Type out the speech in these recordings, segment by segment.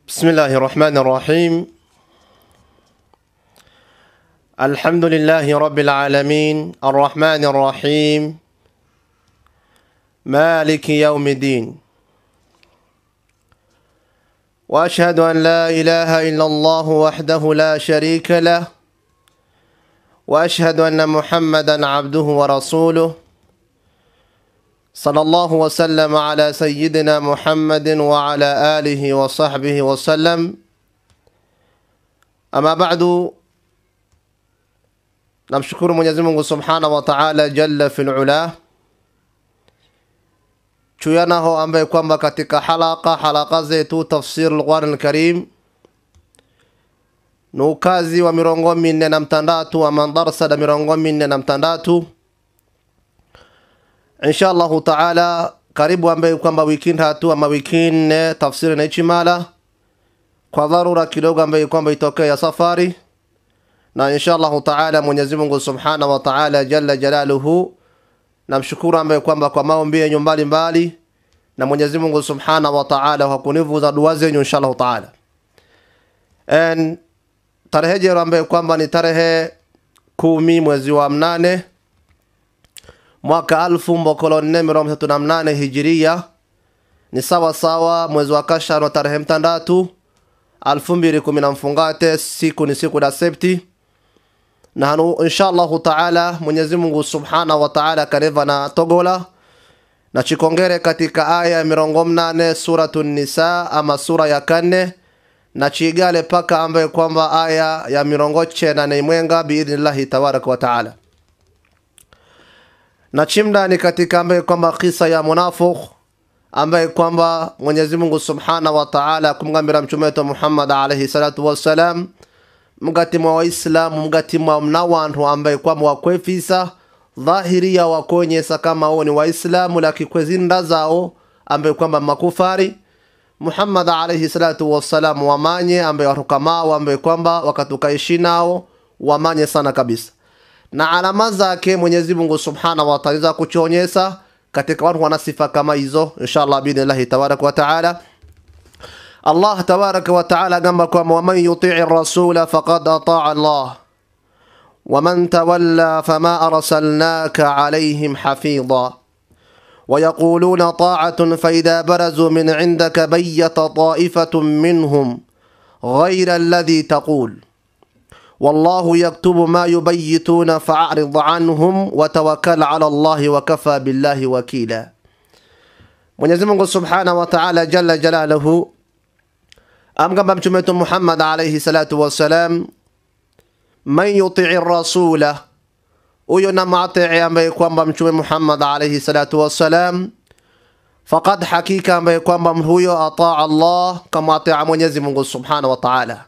بسم الله الرحمن الرحيم الحمد لله رب العالمين الرحمن الرحيم مالك يوم الدين واشهد ان لا اله الا الله وحده لا شريك له واشهد ان محمدا عبده ورسوله صلى الله وسلم على سيدنا محمد وعلى اله وصحبه وسلم اما بعد namshukuru mwenyezi mungu subhanahu wa taala jalla fil ula chuyanaho ambaye kwamba katika halaka halaka zetu tafsir lquran lkarim ni ukazi wa mirongo minne na mtandatu ama darsa da mirongo minne na mtandatu insha allahu taala karibu ambaye kwamba wiki tatu ama wiki nne tafsiri naichimala kwa dharura kidogo ambaye kwamba itokea ya safari na insha allahu taala mwenyezi mungu subhanahu wa taala jalla jalaluhu namshukuru ambaye kwamba kwa maombi yenyu mbalimbali na mwenyezi mungu subhanahu wa taala kwa kunivuza dua zenyu insha allahu taala En, tarehe jero ambaye kwamba ni tarehe kumi mwezi wa mnane mwaka alfu mbokolo nne mirongo tatu na mnane hijiria ni sawa sawa mwezi wa kashano tarehe mtandatu alfu mbili kumi na mfungate siku ni siku da septi na hanu insha allahu taala mwenyezi mungu subhanahu wa taala kaneva na togola na chikongere katika aya ya mirongo mnane suratu nisa ama sura ya kanne na chigale paka ambaye kwamba aya ya mirongo chena na imwenga biidhnillahi tabaraka wa taala na chimdani katika ambaye kwamba kisa ya munafuk ambaye kwamba mwenyezi mungu subhanahu wa taala kumgambira mtume wetu muhammad alaihi salatu wassalam mgati mwa waislamu mgati mwa mna wantu ambaye kwamba wakwefisa dhahiria wakonyesa kama uo ni waislamu lakikwezinda zao ambaye kwamba makufari muhammad alaihi salatu wassalam wamanye ambaye watukamao ambaye kwamba wakatukaishi nao wamanye sana kabisa na alama zake mwenyezi mungu subhanahu wa taala za kuchonyesa katika watu wana sifa kama hizo inshallah biidhnillahi tabaraka wa taala allah tabaraka wa taala gamba kwamba waman yutii rasula faqad ataa allah ومن تولى فما أرسلناك عليهم حفيظا ويقولون طاعة فإذا برزوا من عندك بيت طائفة منهم غير الذي تقول والله يكتب ما يبيتون فأعرض عنهم وتوكل على الله وكفى بالله وكيلا Mwenyezi Mungu Subhanahu wa Ta'ala jalla jalaluhu amgamba mtume wetu Muhammad alayhi salatu wassalam man yutii rasula huyo na matii ambaye kwamba mtume Muhammad alayhi salatu wassalam faqad hakika ambaye kwamba huyo ataa Allah kama ataa Mwenyezi Mungu Subhanahu wa Ta'ala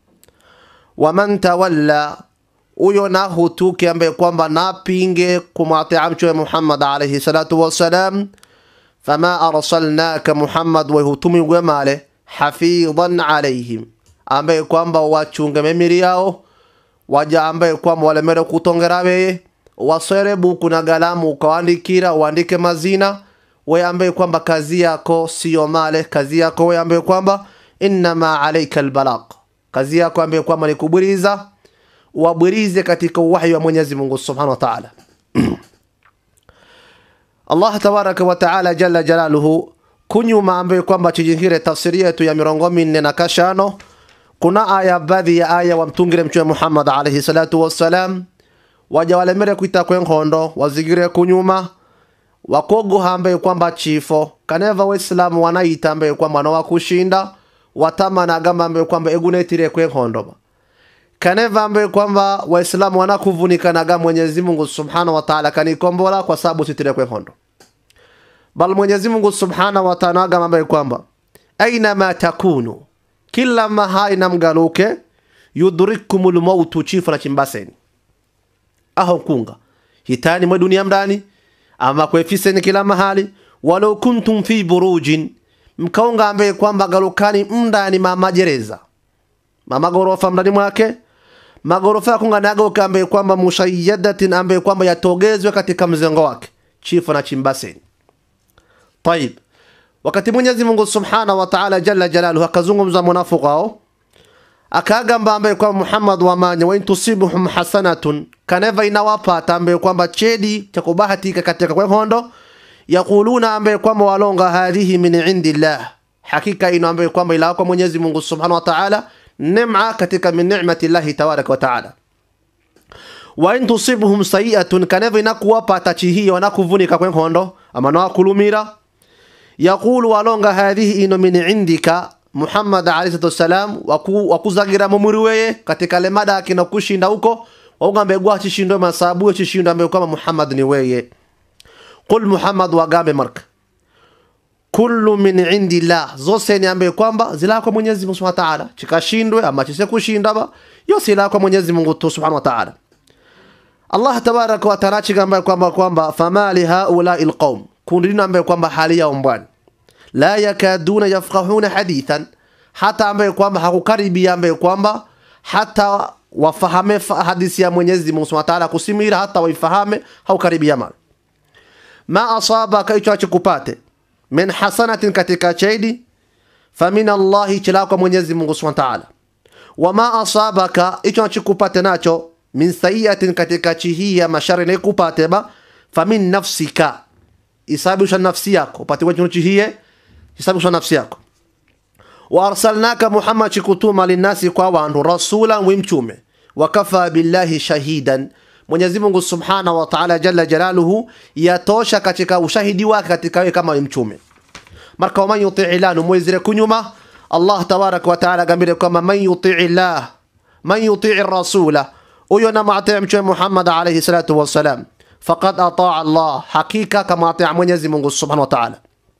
waman tawalla huyo na hutuki ambaye kwamba napinge kumwatia mtume Muhammad alayhi salatu wassalam fama arsalnaka Muhammad wa hutumi gwemale hafidhan alayhim ambaye kwamba wachunge memiri yao waja ambaye kwamba walemere kutongera beye wasere buku na galamu ukawaandikira uandike mazina we ambaye kwamba kazi yako siyo male kazi yako we ambaye kwamba innama alaika albalagh kazi yako ambaye kwamba ni kubwiriza wabwirize katika uwahyi wa Mwenyezi Mungu Subhanahu wa Ta'ala Allah tabaraka wa Ta'ala jalla jalaluhu kunyuma ambaye kwamba chijingire tafsiri yetu ya mirongo minne na kashano kuna aya baadhi ya aya wamtungire mtume Muhammad alayhi salatu wassalam waja walemere kuita kwenkondo wazigire kunyuma wakogoha ambaye kwamba chifo kaneva waislamu wanaita ambaye kwamba nawakushinda watamana agamba ambaye kwamba egunetire kwenkondo kaneva ambaye kwamba waislamu wanakuvunikanaga mwenyezi mungu subhanahu wa taala kanikombola kwa sababu sitire kwenkondo bal mwenyezi mungu subhanahu wa taala agamba ambaye kwamba ainama takunu kila mahali namgaluke yudrikumul mautu chifu na chimbaseni aho kunga hitani mwe dunia mdani ama kwefiseni kila mahali walau kuntum fi burujin mkaunga ambaye kwamba galukani mndani mamajereza mamagorofa mndani mwake magorofa yakunga nagoka ambaye kwamba mushayadatin ambaye kwamba yatogezwe katika mzengo wake chifu na chimbaseni tayib wakati mwenyezi mungu subhanahu wa taala jalla jalaluhu akazungumza munafiq hao akagamba ambaye kwamba muhammad wamanya wain tusibuhum hasanatun kaneva inawapata ambaye kwamba chedi cha kubahatika katika kwehondo yaquluna ambaye kwamba walonga hadhihi min indillah hakika ino ambaye kwamba ila kwa mwenyezi mungu subhanahu wa taala nema katika min ni'mati llahi tabaraka wa taala wa in tusibuhum sayi'atun kaneva inakuwapata chihiyo nakuvunika kwehondo ama nawakulumira yaqulu walonga hadhihi ino min indika muhammad alayhi salatu wassalam waku, wakuzagira mumuri weye katika lemada akina kushinda huko waugambe gwa chishindo masabu chishindo ambaye kwamba muhammad ni weye qul muhammad wagambe marka kullu min indillah zose ni ambaye kwamba zila kwa mwenyezi mungu subhanahu wa ta'ala chikashindwe ama chise kushinda ba yose ila kwa mwenyezi mungu tu subhanahu wa ta'ala allah tabaraka wa ta'ala chigamba kwamba kwamba fama li haula'i alqaum kundi lino ambaye kwamba hali yao mbwani la yakaduna yafqahuna hadithan hata ambaye kwamba hakukaribia ambaye kwamba hata wafahame fa- hadithi ya Mwenyezi Mungu Subhanahu wa Ta'ala kusimira hata waifahame haukaribia mara ma asabaka icho achikupate min hasanatin katika chaidi famin Allahi chila kwa Mwenyezi Mungu Subhanahu wa Ta'ala wama asabaka icho achikupate nacho min sayiatin katika chihia mashari na ikupate ba famin nafsika isabisha nafsi yako upate kwa chihie isabisha nafsi yako wa arsalnaka muhammad chikutuma linasi kwa wandu rasulan wimchume wakafa billahi shahidan mwenyezi mungu subhanahu wa ta'ala jalla jalaluhu yatosha katika ushahidi wake katika wewe kama mchume marka waman yutii llah numwezire kunyuma allah tabaraka wa taala agambire kwamba man yutii llah man yutii rasula huyo namwatii mchume muhammad alaihi salatu wassalam faqad ataa allah hakika kama atia mwenyezi mungu subhanahu wa taala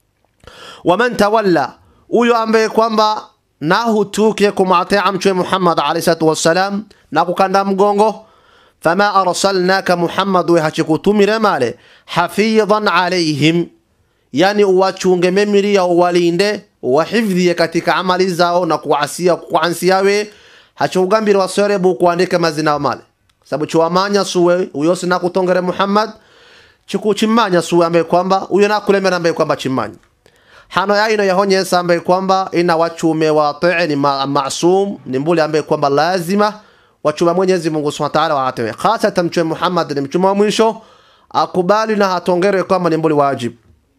waman tawalla huyo ambaye kwamba nahutuke kumwatia mchwe muhammad alaihi salatu wassalam na kukanda mgongo fama arsalnaka muhammad we hachikutumire male hafidhan alaihim yani uwachunge memiria uwalinde uwahifdhie katika amali zao na kuasia kuansiawe hachikugambire wasore bu kuandike mazina male sababu chiwamanya suwe uyo sina kutongere muhammad chikuchimanya suwe ambaye kwamba uyo nakulemera ambaye kwamba chimanya hano yaino yahonyesa ambaye kwamba ina wachume watii ni ma masum ni mbuli ambaye kwamba lazima wachume Mwenyezi Mungu Subhanahu wa Ta'ala waatiwe hasatan mchume Muhammad ni mchume wa mwisho akubali na hatongere kwamba ni mbuli wajib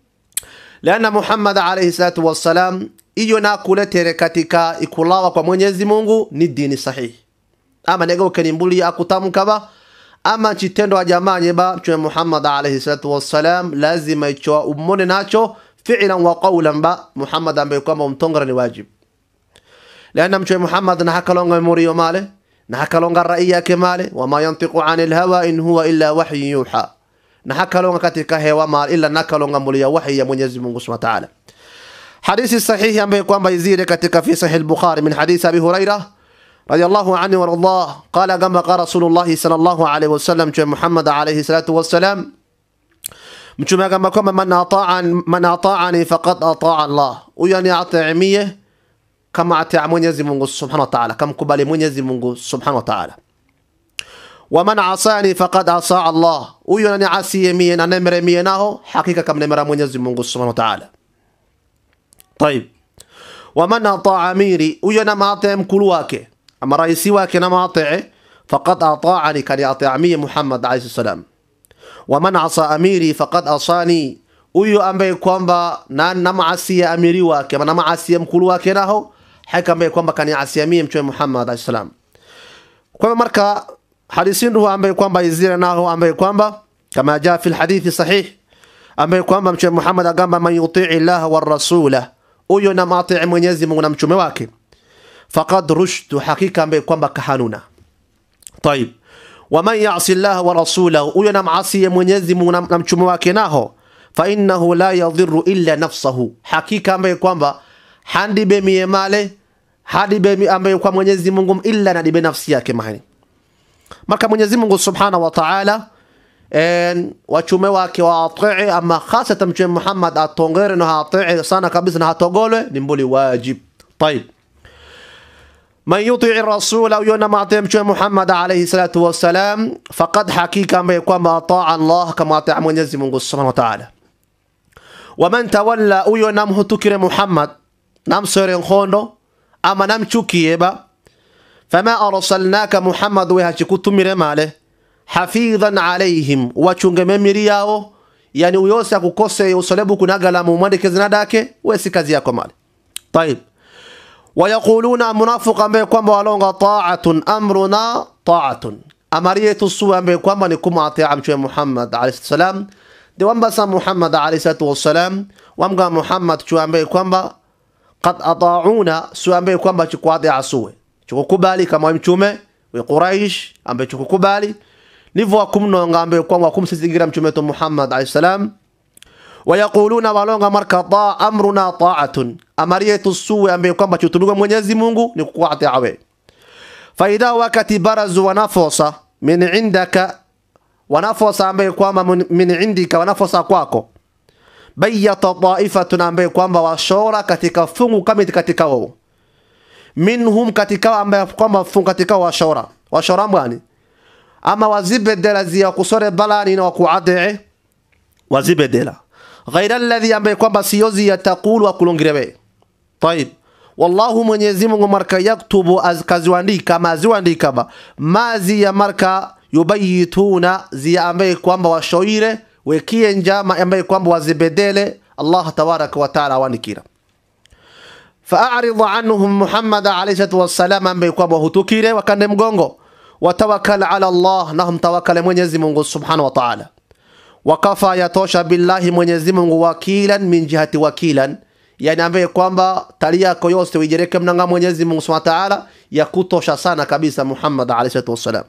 lana Muhammad alayhi salatu wassalam iyo na kuletere katika ikulawa kwa Mwenyezi Mungu ni dini sahihi ama negeuke ni mbuli akutamkaba ama chitendo wa jamaa nyeba mchume Muhammad alayhi salatu wassalam lazima icho umone nacho fi'lan wa qawlan ba Muhammad ambaye kwamba umtongera ni wajib لأن مشي محمد نحك لونغ موريو ماله نحك لونغ الرأي yake male وما ينطق عن الهوى إن هو إلا وحي يوحى نحك لونغ katika hewa male ila naka longa mulia wahi ya Mwenyezi Mungu Subhanahu wa Ta'ala hadithi sahihi ambaye kwamba izire katika fi sahih al-Bukhari min hadith Abi Hurairah رضي الله عنه وارضاه قال كما قال رسول الله صلى الله عليه وسلم محمد عليه الصلاة والسلام mtume akamba kwamba man ataan man ataani faqad ataa Allah huyo ni ataimie kama ataa Mwenyezi Mungu Subhanahu wa Ta'ala kamkubali Mwenyezi Mungu Subhanahu wa Ta'ala wa man asani faqad asa Allah huyo ni asiye mie na nemere mie naho hakika kamnemera Mwenyezi Mungu Subhanahu wa Ta'ala طيب ومن اطاع اميري huyo na maataa mkulu wake ama raisi wake na maataa faqad ataani kani ataa mie Muhammad alayhi salam waman asa amiri faqad asani huyo ambaye kwamba na namaasia amiri wake na namaasia mkulu wake naho haka ambaye kwamba kaniasia mie mtume Muhammad alayhi salam kwa hiyo marka hadithi ndio ambaye kwamba izira naho ambaye kwamba kama jaa fi alhadithi sahih ambaye kwamba mtume Muhammad agamba man yutii Allah war rasula huyo na maatii Mwenyezi Mungu na mtume wake faqad rushtu hakika ambaye kwamba kahanuna طيب waman yasi llaha wa rasulahu huyo namasiye mwenyezi mungu na na mchume wake naho fainnahu la yadhiru illa nafsahu hakika ambaye kwamba handibe mie male hadibe mi- ambaye kwa mwenyezi mungu illa nadibe nafsi yake mahani marka mwenyezi mungu subhanahu wa taala en wachume wake waatii ama khasatan mchume muhammad atongere no haatii sana kabisa na hatogolwe ni mbuli wajib طيب من يطيع الرسول أو يونا معطي مشوى محمد عليه الصلاة والسلام فقد حقيقة ما يكون أطاع الله كما أطاع من يزي من سبحانه وتعالى waman tawalla huyo namhutukire muhammad namsore nkhondo ama namchukiyeba fama arsalnaka muhammad we hachikutumire male hafidhan alaihim wachunge memiri yao yani uyose akukose usolebu kunagala mumwandikezina dake we si kazi yako male طيب wayaquluna munafiq ambaye kwamba walonga taatun amruna taatun amari yetu su ambaye kwamba ni kumwatia mtume Muhammad alayhi salam de wambasa Muhammad alayhi salatu wassalam wamga Muhammad chu ambaye kwamba qad atauna su ambaye kwamba chukwatia asuwe chukukubali kama mtume wa Quraish ambaye chukukubali nivo wakumnonga ambaye kwamba wakumsizingira mtume wetu Muhammad alayhi salam wayaquluna walonga marka ta amruna taatun amari yetu suwe ambaye kwamba chutumiwa Mwenyezi Mungu ni kukuatia we faida wakati barazu wanafosa min indaka wanafosa ambaye kwamba min indika wanafosa kwako bayyata taifatun ambaye kwamba washora katika fungu kama katika wao minhum katika ambaye kwamba fungu katika washora washora mwani ama wazibedela zia kusore balani na wakuadee wazibedela ghaira alladhi ambaye kwamba siyozi yatakulu akulongirewe طيب wallahu mwenyezi mungu marka yaktubu kaziwandika ama ziwandika ba mazi ya marka yubayituna zia ambaye kwamba washoire wekie njama ambaye kwamba wazibedele allah tabaraka wa taala awandikira faarid anhum muhammad alayhi salatu wassalam ambaye kwamba hutukire wakande mgongo watawakkal ala allah nahum tawakkale mwenyezi mungu subhanahu wa taala wakafa yatosha billahi mwenyezi mungu wakilan min jihati wakilan yani ambaye kwamba tali yako yose uijereke mnanga mwenyezi mungu subhanahu wa taala ya kutosha sana kabisa muhammad alayhi salatu wassalam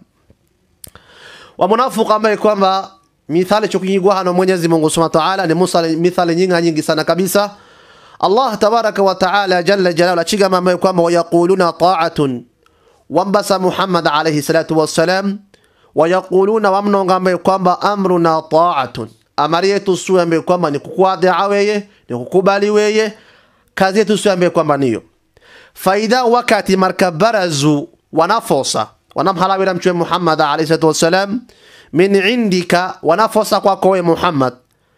wa munafiq ambaye kwamba mithali chokingigwa hano mwenyezi mungu subhanahu wa taala ni musa mithali nyingi nyingi sana kabisa allah tabaraka wa taala jalla jalalu achigama ambaye kwamba wayaquluna ta'atun wambasa muhammad alayhi salatu wassalam wayaquluna wamnonga ambaye kwamba amruna ta'atun amari yetu su ambaye kwamba ni kukuadhia weye ni kukubali weye kazi yetu su ambaye kwamba niyo faida wakati marka barazu wanafosa wanamhalawira mchwe muhammad alayhi salatu wassalam min indika wanafosa kwako we muhammad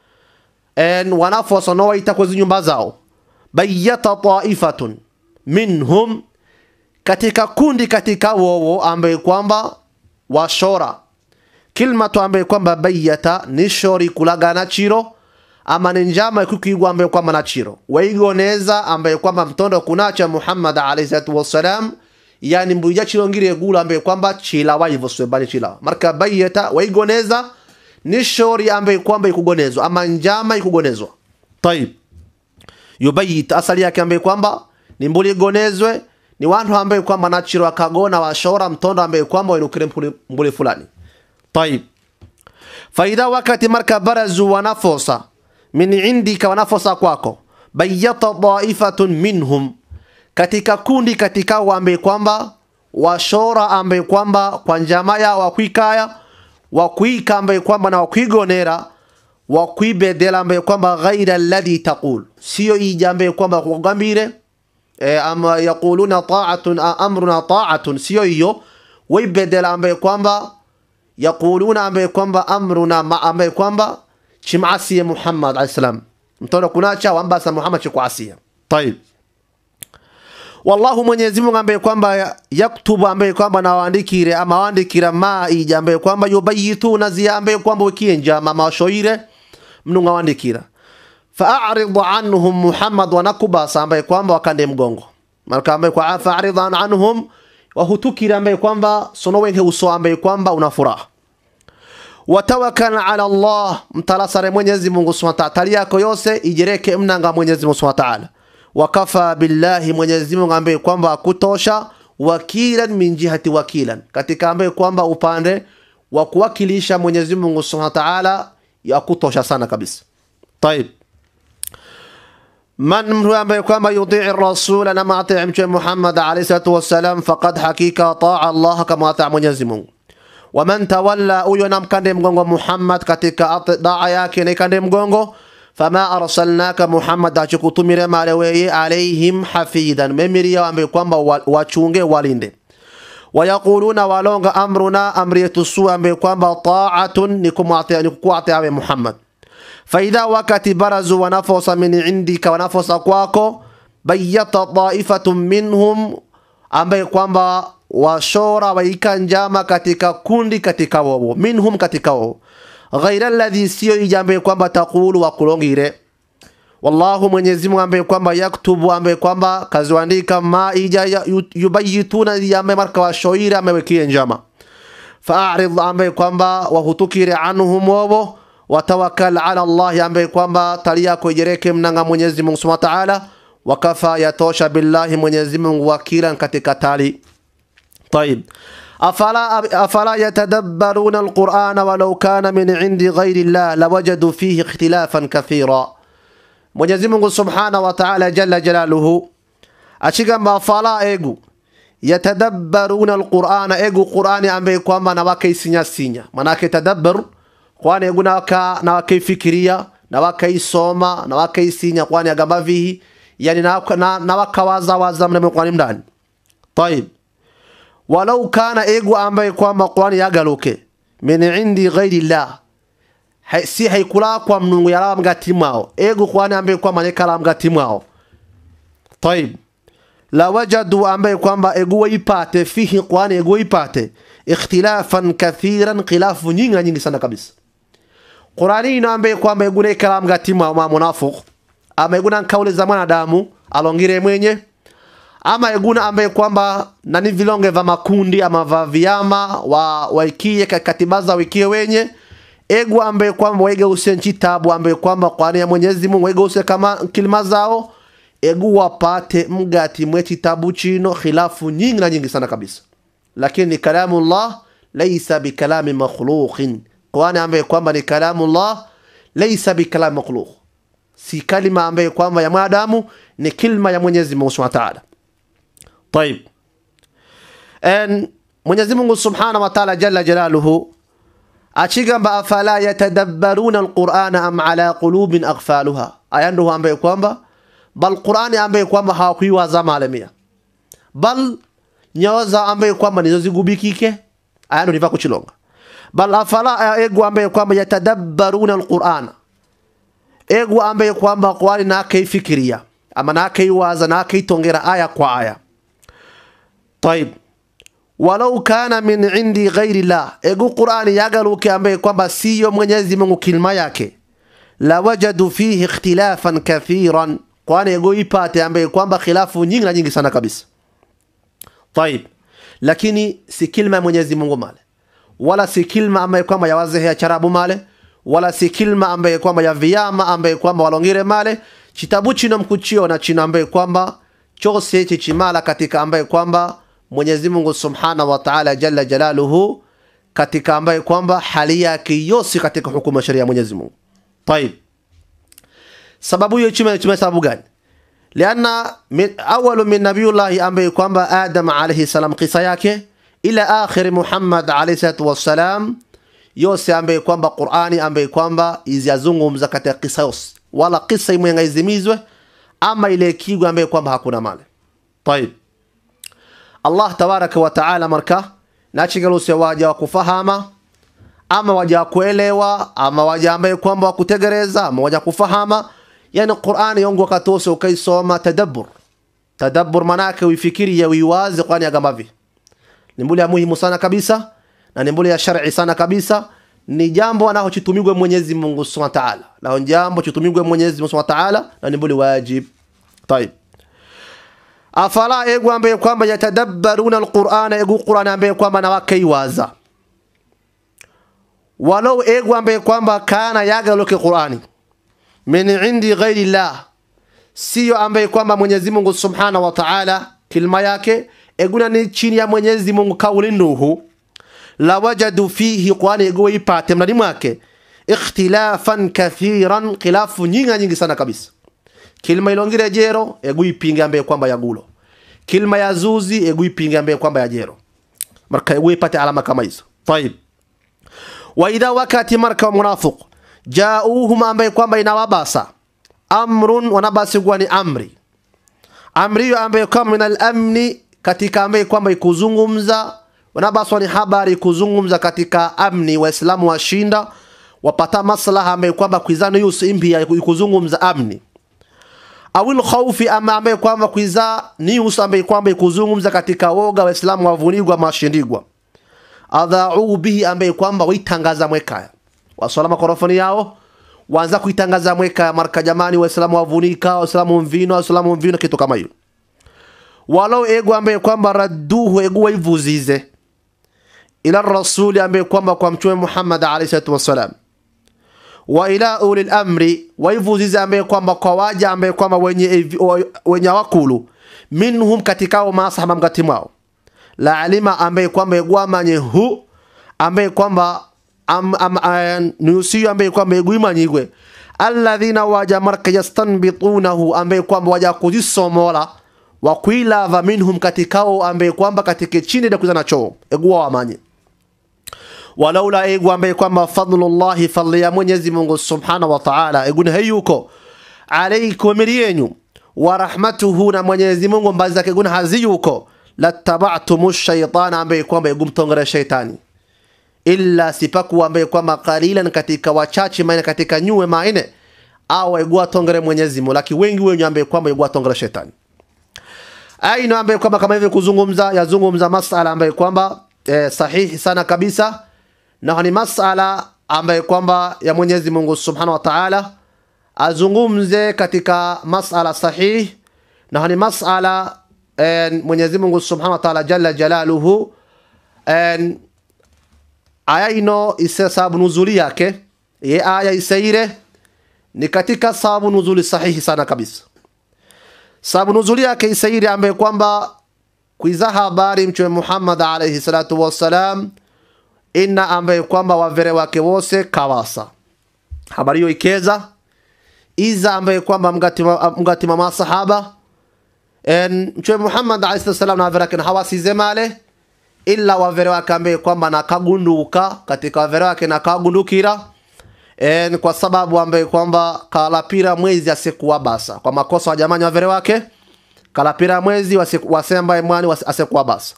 en wanafosa nowaita kwezi nyumba zao bayata taifatun minhum katika kundi katika wowo ambaye kwamba washora kilmatu ambaye kwamba bayata ni shori kulagana chiro ama ni njama ikukigwa ambaye kwamba na chiro waigoneza ambaye kwamba mtondo kunacha muhammad alayhi salatu wassalam yani mbuja chiro ngire gula ambaye kwamba chila waivoswe bali chila marka bayata waigoneza ni shori ambaye kwamba ikugonezwa ama njama ikugonezwa tayib yubayit asali yake ambaye kwamba ni mbuli igonezwe ni wantu ambaye kwamba nachiro akagona washora mtondo ambaye kwamba wainukire mbuli fulani طيب فإذا wakati marka barazu wanafosa min indika wanafosa kwako bayata daifatun minhum katika kundi katika ambaye kwamba washora ambaye kwamba kwa njama ya wakwikaya wakwika ambaye kwamba na wakwigonera wakwibedela ambaye kwamba ghaira alladhi taqul sio ija ambaye kwamba kugambire e, ama yaquluna ta'atun amruna ta'atun sio hiyo waibedela ambaye kwamba yaquluna ambaye kwamba amruna ma ambaye kwamba chimasiye Muhammad alayhi salam mtono kunacha wambasa Muhammad chikuasia طيب wallahu Mwenyezi Mungu ambaye kwamba yaktubu ambaye kwamba nawaandikire ama waandikira ma ija ambaye kwamba yubayituna zia ambaye kwamba wikie njama mashoire mnunga waandikira fa'arid anhum Muhammad wanakubasa ambaye kwamba wakande mgongo marka ambaye kwa fa'arid anhum wahutukira ambaye kwamba sono wenge uso ambaye kwamba una furaha watawakkal ala Allah mtalasare Mwenyezi Mungu Subhanahu wa Ta'ala yako yose ijereke mnanga Mwenyezi Mungu Subhanahu wa Ta'ala wakafa billahi Mwenyezi Mungu ambaye kwamba akutosha wakilan min jihati wakilan katika ambaye kwamba upande wa kuwakilisha Mwenyezi Mungu Subhanahu wa Ta'ala yakutosha sana kabisa طيب من mtu ambaye kwamba yutii rasula na maatii mtume Muhammad alayhi salatu wassalam faqad hakika taa Allah kama ataa Mwenyezi Mungu waman tawalla huyo namkande mgongo Muhammad katika daa yake na ikande mgongo fama arsalnaka Muhammad achikutumire male weye alaihim hafidhan memiria ambaye kwamba wachunge walinde wayaquluna walonga amruna amri yetu su ambaye kwamba taatun ni kumwatia ni kukuatia we Muhammad faidha wakati barazu wanafosa min indika wanafosa kwako bayata taifatun minhum ambaye kwamba washora waika njama katika kundi katika wowo minhum katika wowo ghaira alladhi siyo ijambe kwamba taqulu wakulongire wallahu mwenyezi mungu ambaye kwamba yaktubu ambaye kwamba kaziandika ma ija yubayituna yambe marka washoire amewekie njama faarid ambaye kwamba wahutukire anhum wowo watawakkal ala allahi ambaye kwamba tali yako ijereke mnanga mwenyezi mungu subhanahu wa ta'ala wakafa yatosha billahi mwenyezi mungu wakilan katika tali طيب أفلا, أفلا يتدبرون القرآن ولو كان من عند غير الله لوجدوا فيه اختلافا كثيرا Mwenyezi Mungu Subhanahu wa Ta'ala jalla jalaluhu achigamba fala egu yatadabbaruna alqur'ana egu qur'ani ambaye kwamba na wakaisinya sinya manake tadabbar kwani egu na waka na wakaifikiria na wakaisoma na wakaisinya kwani agamba vihi yani na, na, na wakawaza waza mnamo kwani mndani طيب walau kana egu ambaye kwamba qur'ani yagaluke min indi ghairi llah Hai- si haikula kwa mnungu yala mgati mwao egu kwani ambaye kwamba nekala mgati mwao طيب la wajadu ambaye kwamba egu waipate fihi qur'ani egu waipate ikhtilafan kathiran khilafu nyingi nyingi sana kabisa qur'ani ino ambaye kwamba egu nekala mgati mwao ma munafiq ama egu na kauli za mwanadamu alongire mwenye ama eguna ambaye kwamba nani vilonge vya makundi ama vya vyama wa waikie katibaza wikie wenye egu ambaye kwamba waigeusie nchi tabu ambaye kwamba kwani ya Mwenyezi Mungu waigeusie kama kilima zao egu wapate mgati mwe kitabu chino khilafu nyingi na nyingi sana kabisa lakini kalamullah laysa bikalami makhluqin kwani ambaye kwamba ni kalamullah laysa bikalami makhluq si kalima ambaye kwamba ya mwanadamu ni kilma ya Mwenyezi Mungu Subhanahu wa Ta'ala طيب ان Mwenyezi Mungu Subhanahu wa Ta'ala jalla jalaluhu achigamba afala yatadabbaruna alqur'ana am ala qulubin aghfaluha aya ndo ambaye kwamba bal qur'ani ambaye kwamba hawakuiwaza malemia bal nyoza ambaye kwamba nizo zigubikike aya ndo niva kuchilonga bal afala egu ambaye kwamba yatadabbaruna alqur'ana egu ambaye kwamba qur'ani na kaifikiria ama na kaiwaza na kaitongera aya kwa aya طيب walau kana min indi ghairi llah egu qurani yagaluke ambaye kwamba siyo mwenyezi mungu kilima yake la wajadu fihi ikhtilafan kathiran kwani ego ipate ambaye kwamba khilafu nyingi na nyingi sana kabisa طيب lakini si kilma ya mwenyezi mungu male wala si kilma ambaye kwamba ya wazehe ya charabu male wala si kilma ambaye kwamba ya viyama ambaye kwamba walongire male chitabu chino mkuchio na chino ambaye kwamba chose chichimala katika ambaye kwamba Mwenyezi Mungu Subhanahu wa Ta'ala jalla jalaluhu katika ambaye kwamba hali yake yosi katika hukumu ya sheria ya Mwenyezi Mungu. طيب sababu hiyo chima chima sababu gani? Lianna min awalu min nabiyullahi ambaye kwamba Adam alayhi salam kisa yake ila akhir Muhammad alayhi salatu wassalam yose ambaye kwamba Qur'ani ambaye kwamba iziyazungumza katika kisa yose wala kisa imwenga izimizwe ama ile kigo ambaye kwamba hakuna male. طيب Allah tabaraka wa taala marka nachigaluse waja wa kufahama ama waja wa kuelewa ama waja ambaye kwamba wakutegereza ama waja kufahama yani Qur'ani yongo katose ukaisoma tadabbur tadabbur manake uifikirie uiwazi kwani agamavi ni mbuli ya muhimu sana kabisa na ni mbuli ya shar'i sana kabisa ni jambo anaho chitumigwe Mwenyezi Mungu Subhanahu wa Ta'ala na jambo chitumigwe Mwenyezi Mungu Subhanahu wa Ta'ala na ni mbuli wajib طيب afala egu ambaye kwamba yatadabbaruna alqur'ana egu qur'an ambaye kwamba na wakaiwaza walau egu ambaye kwamba kana yagaloke qur'ani min indi ghairi llah siyo ambaye kwamba Mwenyezi Mungu Subhanahu wa Ta'ala kilima yake eguna ni chini ya Mwenyezi Mungu kauli nuhu la wajadu fihi qur'ani egu ipate mlani mwake ikhtilafan kathiran khilafu nyingi nyingi sana kabisa kilima ilongire jero egu ipinge ambaye kwamba ya gulo kilima ya zuzi egu ipinge ambaye kwamba ya jero marka egu ipate alama kama hizo طيب واذا wakati marka munafiq jauhum ambaye kwamba inawabasa amrun wanabasi kuwa ni amri amri hiyo ambaye kwamba min al-amni katika ambaye kwamba ikuzungumza wanabaswa ni habari kuzungumza katika amni waislamu washinda wapata maslaha ambaye kwamba kuizana yusu impia kuzungumza amni awil khaufi ama ambaye kwamba kuiza news ambaye kwamba ikuzungumza katika woga waislamu wavunigwa mashindigwa adhau bihi ambaye kwamba waitangaza mwekaya waswala makorofoni yao waanza kuitangaza mwekaya marka jamani waislamu wavunika waislamu mvino waislamu mvino kitu kama hiyo walau ego ambaye kwamba radduhu ego waivuzize ila rasuli ambaye kwamba kwa mtume Muhammad alayhi salatu wassalam wa ila uli amri waivuzize ambaye kwamba kwa waja ambaye kwamba wenye wenye wakulu minhum katikao masahaba mkati mwao la alima ambaye kwamba egwamanye hu ambaye kwamba am, am, am, nusiyo ambaye kwamba egwimanyigwe alladhina waja marka yastanbitunahu ambaye kwamba waja kuzisomola wa kuilava minhum katikao ambaye kwamba katike chini da kuzana choo egwa wamanye walaula egu ambaye kwamba fadlullahi fadli ya Mwenyezi Mungu subhanahu wa ta'ala egune hayuko alaykum yenyu wa rahmatuhu na Mwenyezi Mungu mbazi zake gune haziyuko lattaba'tum ash-shaytana ambaye kwamba egumtongera shaitani illa sipaku ambaye kwamba qalilan katika wachache maana katika nyue maine au egwa tongere Mwenyezi Mungu lakini wengi wenyu ambaye kwamba egwa tongera shaitani aina ambaye kwamba kama hivi kuzungumza yazungumza masala ambaye kwamba eh, sahihi sana kabisa na ni masala ambaye kwamba ya Mwenyezi Mungu Subhanahu wa Ta'ala azungumze katika masala sahihi na ni masala eh, Mwenyezi Mungu Subhanahu wa Ta'ala jalla jalaluhu eh, aya ino ise sababu nuzuli yake ye aya isaire ni katika sababu nuzuli sahihi sana kabisa sababu nuzuli yake isairi ambaye kwamba kuiza habari mtume Muhammad alayhi salatu wassalam inna ambaye kwamba wavere wake wose kawasa habari hiyo ikeza iza ambaye kwamba mgatima mgatima masahaba en mtume Muhammad alayhi salatu wassalam na wavere wake hawasize male illa wavere wake ambaye kwamba nakagunduka katika wavere wake nakagundukira en kwa sababu ambaye kwamba kalapira mwezi asikuwa basa kwa makosa wa jamani wavere wake kalapira mwezi wasemba mwani asikuwa basa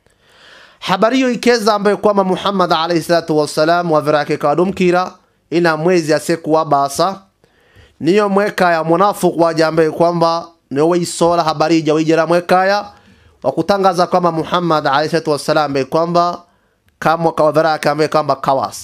habari hiyo ikeza ambaye kwamba Muhammad alayhi salatu wassalam wavere wake kadumkira ina mwezi asikuwa basa niyo mweka ya munafiq waja ambaye kwamba niyo weisola habari ija wijera mweka ya wakutangaza kwamba Muhammad alayhi salatu wassalam ambaye kwamba kama kawavere wake ambaye kwamba kawasa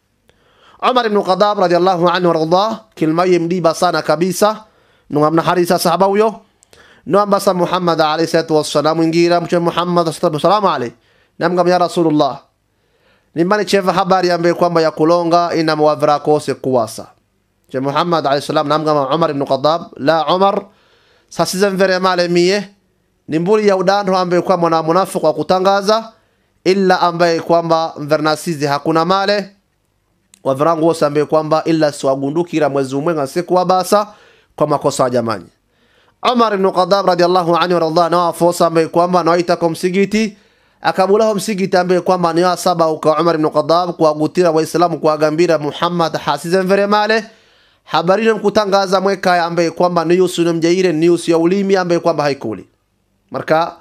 Umar ibn Khattab radiyallahu anhu warḍah kilma yimdiba sana kabisa nungamna harisa sahaba huyo nuambasa Muhammad alayhi salatu wassalam ingira mtume Muhammad sallallahu alayhi namgam ya Rasulullah nimani cheva habari ambaye kwamba ya kulonga ina mwavira kose kuwasa mtume Muhammad alayhi salam namgam Umar ibn Khattab la Umar sasiza mvere male mie nimburi ya udando ambaye kwamba na munafiq wa kutangaza illa ambaye kwamba mvernasizi hakuna male wavirangu wose ambaye kwamba illa siwagundukira mwezi umwe ngasikuwa basa kwa makosa ya jamani Umar ibn Khattab radiyallahu anhu radha na wafosa ambaye kwamba naita kwa msigiti akabulaho msigiti ambaye kwamba ni saba uka Umar ibn Khattab kuagutira waislamu kuagambira Muhammad hasize mvere male habari mkutangaza mweka ambaye kwamba ni yusu mjaire ni yusu ya ulimi ambaye kwamba haikuli marka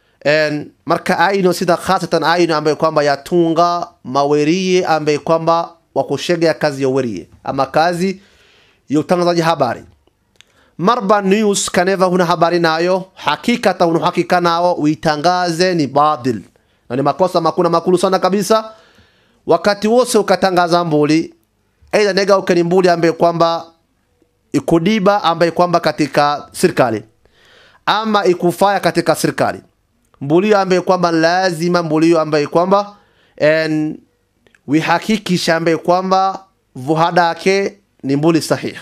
en marka aino sida khasatan aino ambaye kwamba yatunga mawerie ambaye kwamba wakushegea kazi ya werie ama kazi ya utangazaji habari marba news kaneva huna habari nayo hakikata huna hakika nao uitangaze ni badil na ni makosa makuna makulu sana kabisa wakati wose ukatangaza mbuli aidha nega ukeni mbuli ambaye kwamba ikudiba ambaye kwamba katika serikali ama ikufaya katika serikali mbulio ambaye kwamba lazima mbulio ambaye kwamba en wihakikisha ambaye kwamba vuhada yake ni mbuli sahihi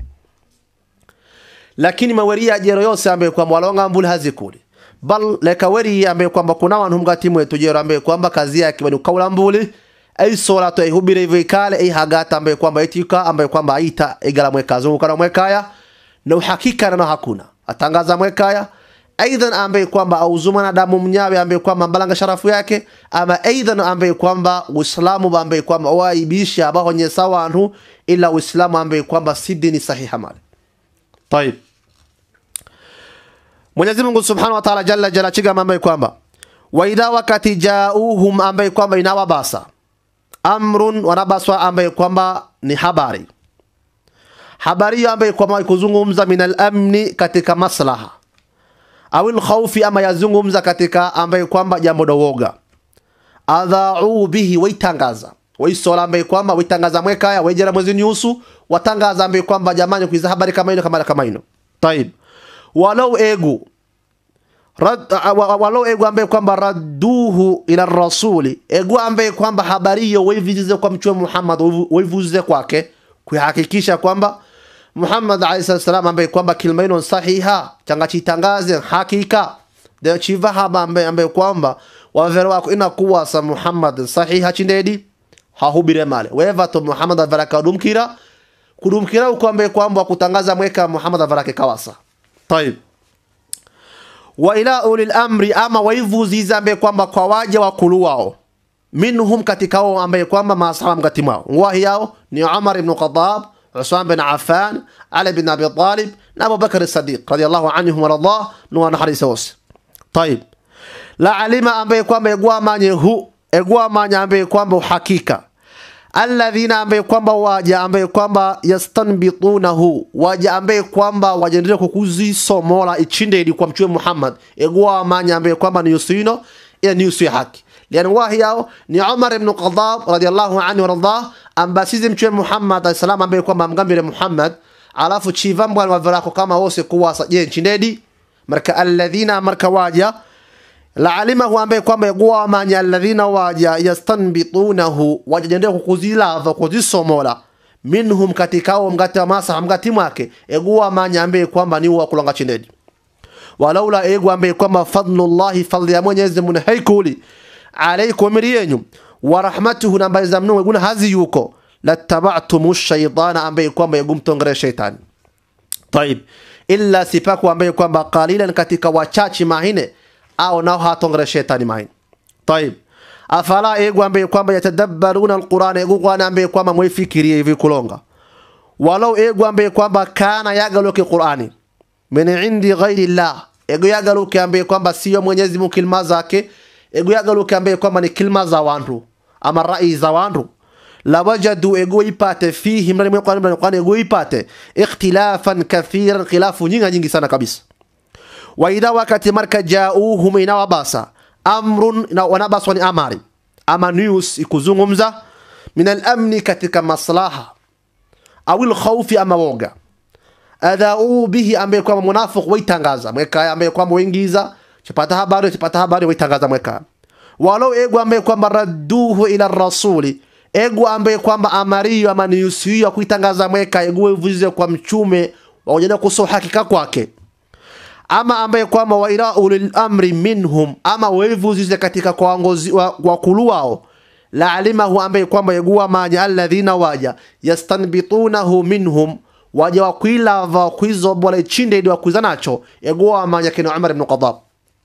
lakini maweri ya jero yose ambaye kwamba walonga mbuli hazikuli bal leka weri ambaye kwamba kuna wantu mgati mwetu jero ambaye kwamba kazi yake bani kaula mbuli ay sola to ihubire hivyo ikale ay hagata ambaye kwamba itika ambaye kwamba aita igala mweka zunguka na mwekaya na uhakika na hakuna atangaza mwekaya aidan ambaye kwamba auzumana damu mnyawe ambaye kwamba mbalanga sharafu yake ama aidan ambaye kwamba uislamu ambaye kwamba waibisha abahonye sawa antu ila uislamu ambaye kwamba si dini sahiha mali طيب Mwenyezi Mungu Subhanahu wa Ta'ala jalla jalla chiga ambaye kwamba wa idha wakati jauhum ambaye kwamba inawabasa amrun wanabaswa ambaye kwamba ni habari habari hiyo ambaye kwamba kuzungumza min al-amni katika maslaha au al-khawfi ama yazungumza katika ambaye kwamba jambo dowoga adhau bihi waitangaza waisola ambaye kwamba waitangaza mwekaya wejera mwezi nyusu watangaza ambaye kwamba jamani kuiza habari kama ino kama kama ino taib walau egu Rad, walau egu ambaye kwamba radduhu ila rasuli egu ambaye kwamba habari hiyo waivizize kwa mtume Muhammad waivuzize kwake kuhakikisha kwamba Muhammad alayhi salam ambaye kwamba kilima ino sahiha changa chitangaze hakika de chiva haba ambaye ambaye kwamba wavero wako inakuwa sa Muhammad sahiha chindedi hahubire male weva to Muhammad avaraka dumkira kudumkira uko ambaye kwamba kutangaza mweka Muhammad avarake kawasa طيب wa ila ulil amri ama waivuziza ambaye kwamba kwa waja wakulu wao minhum katika wao ambaye kwamba maasahaba mkati mwao ngwahi yao ni Umar ibn Khattab Usman bin Affan Ali bin Abi Talib na Abu Bakar as-Siddiq radiyallahu anhum wa radha nuwa na hadisi wose طيب la alima ambaye kwamba egwa manye hu egwa manye ambaye kwamba uhakika alladhina ambaye kwamba waja ambaye kwamba yastanbitunahu waja ambaye kwamba wajendelea kukuzisomola ichinde ili kwa mtume Muhammad egwa manya ambaye kwamba ni yusino ila ni yusi haki lian wahi yao ni Umar ibn Khattab radiyallahu anhu warda ambasizi mtume Muhammad alayhi salam ambaye kwamba mgambire Muhammad alafu chiva mbwa wavirako kama wose kuwasa je nchindedi marka alladhina marka waja laalimahu ambaye kwamba yagua manya alladhina waja yastanbitunahu wajajendea kukuzilava kuzisomola minhum katikao mgati wa masa mgati mwake egua manya ambaye kwamba ni wa kulonga chinedi walaula egu ambaye kwamba fadlullahi fadli ya Mwenyezi Mungu haikuli alaykum yenyu wa rahmatuhu na mbali za mnu eguna hazi yuko lattaba'tum ash-shaytana ambaye kwamba yegumtongere shaytani طيب illa sipaku ambaye kwamba qalilan katika wachachi mahine au nao hatongere shetani mahine طيب afala egu ambaye kwamba yatadabbaruna alquran egu kwana ambaye kwamba mwifikirie hivi kulonga walau egu ambaye kwamba kana yagaluke qurani min indi ghairi llah egu yagaluke ambaye kwamba sio mwenyezi mungu kilima zake egu yagaluke ambaye kwamba ni kilima za wandu ama rai za wandu lawajadu ego ipate fihi mrani mwe kwani mrani kwani ego ipate ikhtilafan kathiran khilafu nyingi nyingi sana kabisa wa idha wakati marka jauhum inawabasa amrun na wanabaswa ni amari ama news ikuzungumza min al-amni katika maslaha au al-khawfi ama woga adhau bihi ambaye kwamba munafiq waitangaza mweka ambaye kwamba waingiza chipata habari chipata habari waitangaza mweka walau ego ambaye kwamba radduhu ila rasuli ego ambaye kwamba amariyo ama niusiyo kuitangaza mweka ego ivuze kwa mchume waojana kuso hakika kwake ama ambaye kwamba wa ila ulil amri minhum ama waivuzize katika kwa wangozi wa, wakulu wao la alimahu ambaye kwamba yegua manya alladhina waja yastanbitunahu minhum waja wakwilava wakwizobola ichinde ili wakwiza nacho yegua manya kina Umar ibn Khattab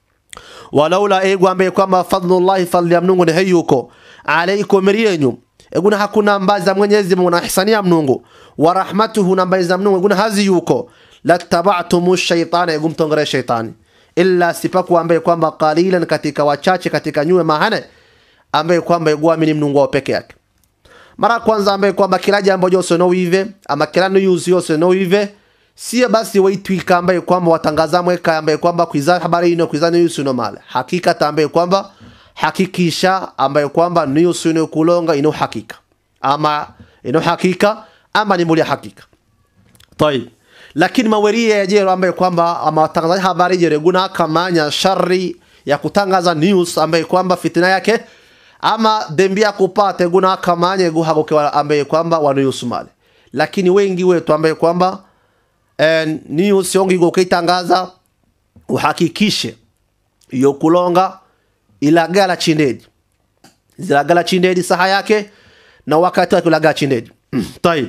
walaula ego ambaye kwamba fadlullahi fadli ya Mungu ni hayuko alaikum riyenyu eguna hakuna mbazi za Mwenyezi Mungu na ihsani ya Mungu wa rahmatuhu na mbazi za Mungu eguna hazi yuko lattaba'tumu shaytana egumtongere shaytani illa sipaku ambaye kwamba qalilan katika wachache katika nyue mahane ambaye kwamba egwamini Mungu wao peke yake mara kwanza ambaye kwamba kila jambo jose no wive ama kila news yose no wive sio basi waitwika ambaye kwamba watangaza mweka ambaye kwamba kuiza habari ino kuiza news ino male hakika ambaye kwamba hakikisha ambaye kwamba news ino kulonga ino hakika ama ino hakika ama ni muli hakika طيب lakini maweria ya jero ambaye kwamba ama watangazaji habari jere guna kamanya shari ya kutangaza news ambaye kwamba fitina yake ama dembi ya kupate guna kamanya guhagoke ambaye kwamba wanayusumale lakini wengi wetu ambaye kwamba eh, news yongi gokitangaza uhakikishe iyo kulonga ilagala chindedi zilagala chindedi saha yake na wakati wake ulagala chindedi tayib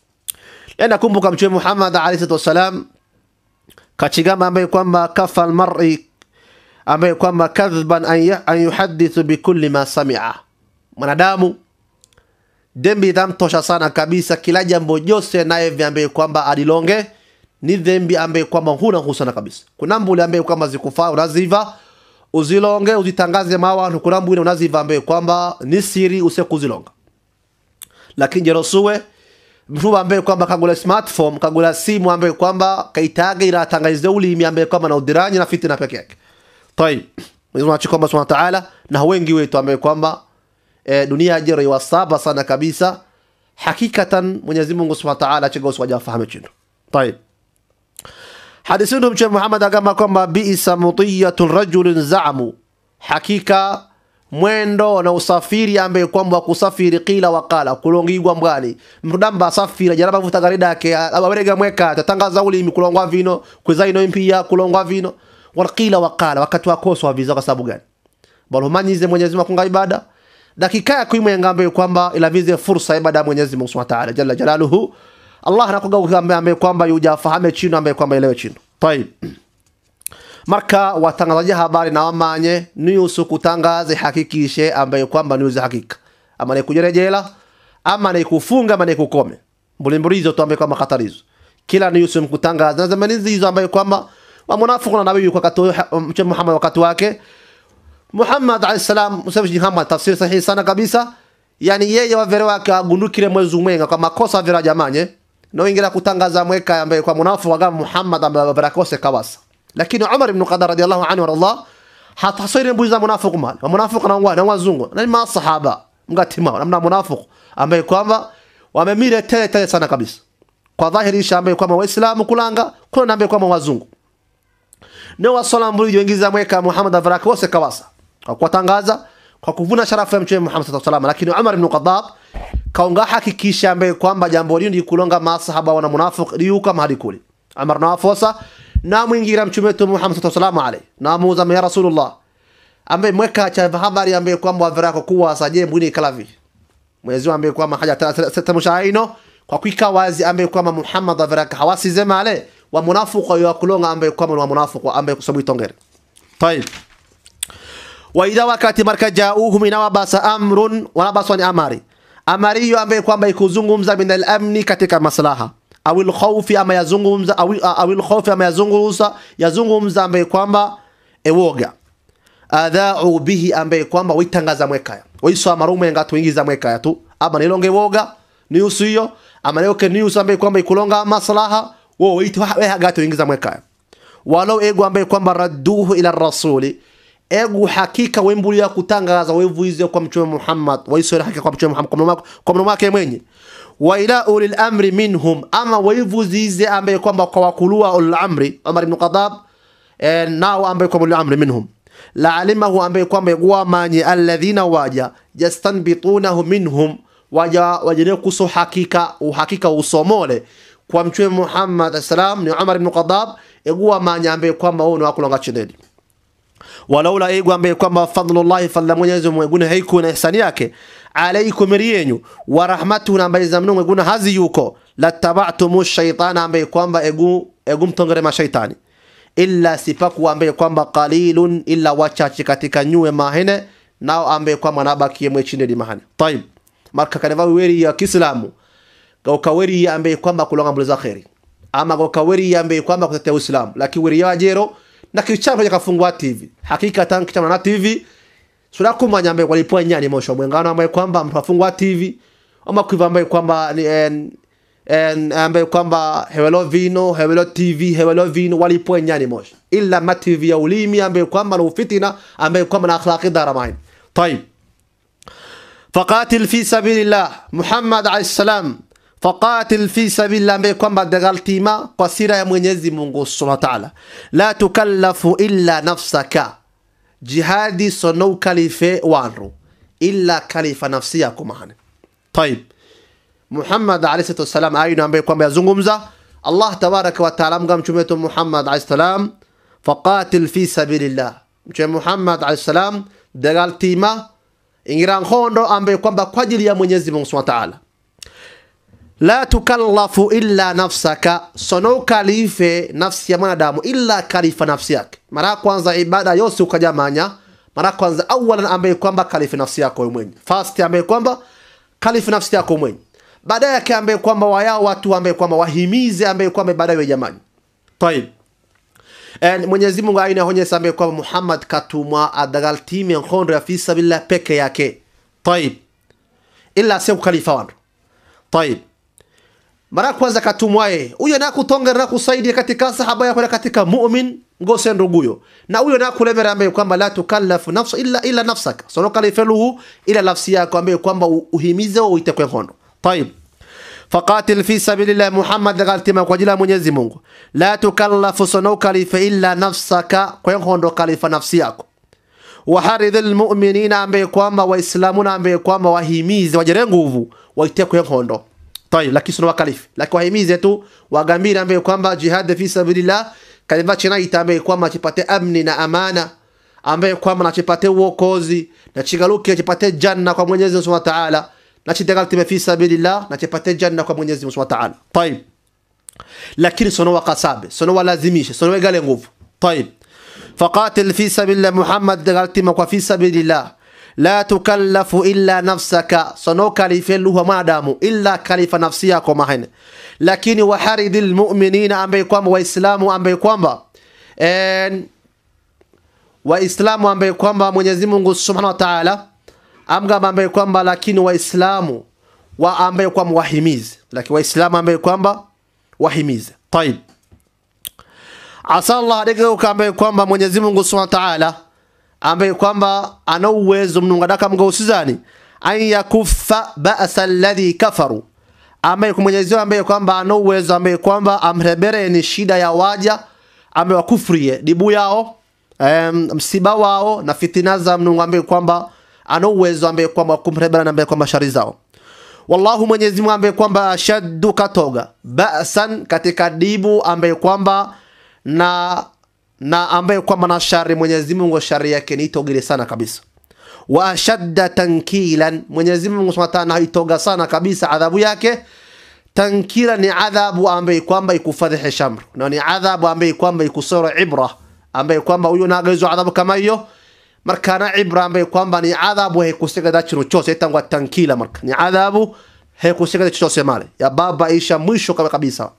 Enda kumbuka mtume Muhammad alayhi wasallam kachigamba ambaye kwamba kafa almar'i ambaye kwamba kadhban an yuhaddithu bikulli ma sami'a mwanadamu dhambi itamtosha sana kabisa kila jambo jose naye ambaye kwamba adilonge ni dhambi ambaye kwamba huna husana kabisa kuna mbuli ambaye kwamba zikufaa unaziva uzilonge uzitangaze mawa kuna mbuli unaziva ambaye kwamba ni siri usekuzilonga lakini jerosuwe mtu ambaye kwamba kagula smartphone kagula simu ambaye kwamba kaitaga iratangaize ulimi ambaye kwamba na udiranyi na fitina peke yake tayib Mwenyezi Mungu kwamba Subhanahu wa Ta'ala na wengi wetu ambaye kwamba e, dunia jero iwasaba sana kabisa hakikatan Mwenyezi Mungu Subhanahu wa Ta'ala achigosi wajafahamu chindu tayib hadithi ndio mtume Muhammad akama kwamba biisa mutiyatu rajulin zaamu hakika mwendo na usafiri ambaye kwamba kusafiri kila wakala kulongigwa mbwani mrudamba asafira jaraba vuta garida yake abarega mweka tatangaza ulimi kulongwa vino kuzaino impia kulongwa vino wakila wakala wakati wakoso wa viza kwa sababu gani balumanyize Mwenyezi Mungu kunga ibada dakika ya kuimwenga ambaye kwamba ilavize fursa ya ibada ya Mwenyezi Mungu Subhanahu wa Ta'ala jalla jalaluhu Allah anakuga ambaye kwamba yujafahame chino ambaye kwamba elewe chino tayib marka watangazaji habari na wamanye news kutangaze hakikishe ambaye kwamba news hakika ama ni kujerejela ama ni kufunga ama ni kukome mbulimburizo tu ambaye kwamba khatarizo kila news mkutangaza na zamani hizo ambaye kwamba wa munafiq na nabii kwa wakati mtume Muhammad wakati wake Muhammad alayhi salam msafishi Muhammad tafsiri sahihi sana kabisa yani yeye wa vere wake agundukire mwezi umwenga kwa makosa vira jamanye no ingira kutangaza mweka ambaye kwa munafiq wa Muhammad ambaye barakose kawasa lakini Umar ibn Qadar radiyallahu anhu radallah hatasiri mbuzi za munafiq mali wa munafiq na wa na wazungu na ma sahaba mgatima namna munafiq ambaye kwamba wamemire tele tele sana kabisa kwa dhahiri isha ambaye kwamba waislamu kulanga kuna ambaye kwamba wazungu ndio wasala mbuli joingiza mweka Muhammad avaraka wose kawasa kwa kutangaza kwa kuvuna sharafu ya mtume Muhammad sallallahu alaihi wasallam lakini Umar ibn Khattab kaunga hakikisha ambaye kwamba jambo hili ndi kulonga masahaba wana munafiq liuka mahali kule Umar na afosa na mwingira mtume wetu Muhammad sallallahu alaihi na muuza ya Rasulullah ambaye mweka cha habari ambaye kwamba avaraka kuwa saje mbuni kalavi Mwenyezi ambaye kwamba haja tamushaino kwa kuika wazi ambaye kwamba Muhammad avaraka hawasi zemale wa munafiq wa kulonga ambaye kwamba wa munafiq ambaye kusabu itongere طيب واذا wakati marka jauhum inawabasa amrun wanabaswa ni amari amari hiyo ambaye kwamba ikuzungumza min al-amni katika maslaha au al-khawfi ama yazungumza au au al-khawfi ama yazungumza yazungumza ambaye kwamba ewoga adha'u bihi ambaye kwamba witangaza mwekaya wiso amarume ngatu ingiza mwekaya tu ama nilonge woga news hiyo ama neoke news ambaye kwamba ikulonga maslaha wo wito we hagato ingiza mwekaya walau ego ambaye kwamba radduhu ila rasuli egu hakika wembuli ya kutangaza wevuize kwa mtume Muhammad waisore hakika kwa mtume Muhammad kwa mtume wake mwenye wa ila ulil amri minhum ama wevuzize ambaye kwamba kwa wakulua ulil amri Umar ibn Khattab eh, nao ambaye kwa ulil amri minhum la alimahu ambaye kwamba guwa manyi alladhina waja yastanbitunahu minhum waja wajene kuso hakika uhakika usomole kwa mtume Muhammad salam ni Umar ibn Khattab eguwa manya ambaye kwamba wao ni wakulonga chineni walaula ego ambaye kwamba fadlullahi fadla Mwenyezi Mungu guna haiku na ihsani yake alaikum riyenyu wa rahmatuhu na ambaye zamnu guna hazi yuko lataba'tumu shaytana ambaye kwamba egu egu mtongere mashaitani illa sipaku ambaye kwamba qalilun illa wachache katika nyue mahene nao ambaye kwamba nabakie mwe chini mahane tayib marka kaneva weri ya Kiislamu gauka weri ambaye kwamba kulonga mbele za khairi ama gauka weri ambaye kwamba kutetea Uislamu lakini weri ya jero na kichama cha kafungwa TV hakika tangu kichama na TV sura kumanya ambaye walipoa nyani mosho mwengano ambaye kwamba mtu afungwa TV ama kuiva ambaye kwamba ni en, en ambaye kwamba hewelo vino hewelo TV hewelo vino walipoa nyani mosho illa ma TV ya ulimi ambaye kwamba na ufitina ambaye kwamba na akhlaqi daramain طيب فقاتل في سبيل الله محمد عليه السلام faqatil fi sabilillah ambaye kwamba dagaltima kwa sira ya Mwenyezi Mungu Subhanahu wa Ta'ala la tukallafu illa nafsaka jihadi sono kalife wanru illa kalifa nafsi yako mahane طيب Muhammad alayhi salatu wasalam ayina ambaye kwamba yazungumza Allah tabaraka wa taala mga mtume wetu Muhammad alayhi salam faqatil fi sabilillah mtume Muhammad alayhi salam dagaltima ingira ngondo ambaye kwamba kwa ajili ya Mwenyezi Mungu Subhanahu wa Ta'ala la tukallafu illa nafsaka sono kalife nafsi ya mwanadamu illa kalifa nafsi yake mara kwanza ibada yose ukajamanya mara kwanza awalan ambaye kwamba kalife nafsi yako wewe mwenyewe first ambaye kwamba kalife nafsi yako mwenyewe baadaye yake ambaye kwamba wayao watu ambaye kwamba wahimize ambaye kwamba baadaye jamani طيب And Mwenyezi Mungu aina honyesa ambaye kwamba Muhammad katumwa adagal timu ya khondo ya fi sabilillah peke yake طيب illa sio khalifa wangu tayib mara kwanza katumwaye huyo nakutonga na kusaidia katika sahaba yako na katika mu'min ngose nduguyo na huyo nakulemera ambaye kwamba la tukallafu nafsa illa illa nafsaka sono kalifeluhu ila nafsi yako ambaye kwamba uhimize uite kwa kondo tayib faqatil fi sabilillah muhammad galtima kwa jina mwenyezi Mungu la tukallafu sono kalifa illa nafsaka kwa kondo kalifa nafsi yako waharidhil mu'minina ambaye kwamba waislamuna ambaye kwamba wahimize wajere nguvu waite kwa kondo tayib lakini sio wakalifi lakini wahimize tu wagambire ambaye kwamba jihad fi sabilillah kalima chinaita ambaye kwamba chipate amni na amana ambaye kwamba nachipate uokozi na chigaluke chipate janna kwa Mwenyezi Mungu Subhanahu wa Ta'ala na chitagaltime fi sabilillah na chipate janna kwa Mwenyezi Mungu Subhanahu wa Ta'ala tayib lakini sono wakasabe sono walazimishe sono wegale nguvu tayib faqatil fi sabilillah Muhammad galtima kwa fi sabilillah la tukallafu illa nafsaka sono kalifeluha mwanadamu illa kalifa nafsi yako mahene lakini waharidil mu'minina ambaye kwamba waislamu ambaye kwamba waislamu ambaye kwamba Mwenyezi Mungu Subhanahu wa Ta'ala amgamba ambaye kwamba lakini waislamu wa ambaye kwamba wahimize lakini waislamu ambaye kwamba wahimize طيب asa Allah adegeuka ambaye kwamba Mwenyezi Mungu Subhanahu wa Ta'ala ambaye kwamba ana uwezo mnungadaka mgausizani an yakuffa ba'sa alladhi kafaru ambaye kwa Mwenyezi Mungu ambaye kwamba ana uwezo ambaye kwamba amrebere ni shida ya waja ambaye wakufrie dibu yao um, msiba wao na fitina za Mungu ambaye kwamba ana uwezo ambaye kwamba kumrebera na ambaye kwamba shari zao wallahu Mwenyezi Mungu ambaye kwamba ashaddu katoga ba'san katika dibu ambaye kwamba na na ambaye kwamba na shari Mwenyezi Mungu shari yake ni itogile sana kabisa wa ashadda tankilan Mwenyezi Mungu Subhanahu wa Ta'ala haitoga sana kabisa adhabu yake tankila ni adhabu ambaye kwamba ikufadhihi shamr na ni adhabu ambaye kwamba ikusora ibra ambaye kwamba huyo nagaizo adhabu kama hiyo markana ibra ambaye kwamba ni adhabu hekusigada chino chose itangwa tankila marka ni adhabu hekusigada chose male ya baba isha mwisho kama kabisa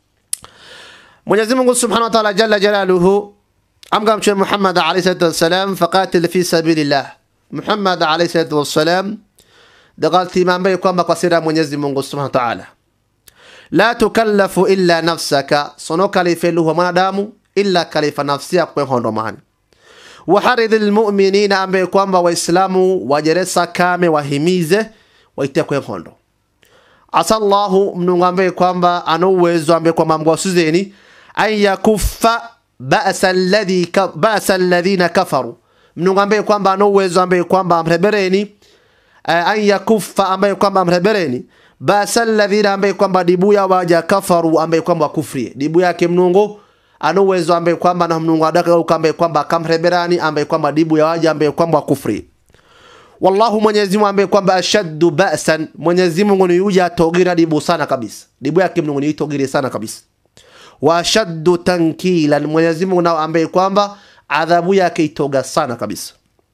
Mwenyezi Mungu Subhanahu wa Ta'ala jalla jalaluhu amga mtume Muhammad alayhi salatu wassalam faqatil fi sabilillah Muhammad alayhi salatu wassalam dagalti mambo kwamba kwa sira Mwenyezi Mungu Subhanahu wa Ta'ala la tukallafu illa nafsaka sono kalifeluhu mwanadamu illa kalifa nafsi yako kwa hondo mahani waharidhil mu'minina ambaye kwamba waislamu wajeresa kame wahimize waite kwa hondo asa Allahu mnungu ambaye kwamba ana uwezo ambaye kwamba mgwasuzeni an yakuffa ba'sa alladhi ka, ba'sa alladhina kafaru mnungu ambaye kwamba ana uwezo ambaye kwamba amrebereni uh, an yakuffa ambaye kwamba amrebereni ba'sa alladhina ambaye kwamba dibu ya waja kafaru ambaye kwamba kufrie dibu yake mnungu ana uwezo ambaye kwamba na mnungu adaka ambaye kwamba akamreberani ambaye kwamba dibu ya waja ambaye kwamba kufrie wallahu Mwenyezi Mungu ambaye kwamba ashaddu ba'san Mwenyezi Mungu ni yuja togira dibu sana kabisa dibu yake Mungu ni togire sana kabisa wa ashaddu tankilan Mwenyezi Mungu nao ambaye kwamba adhabu yake itoga sana kabisa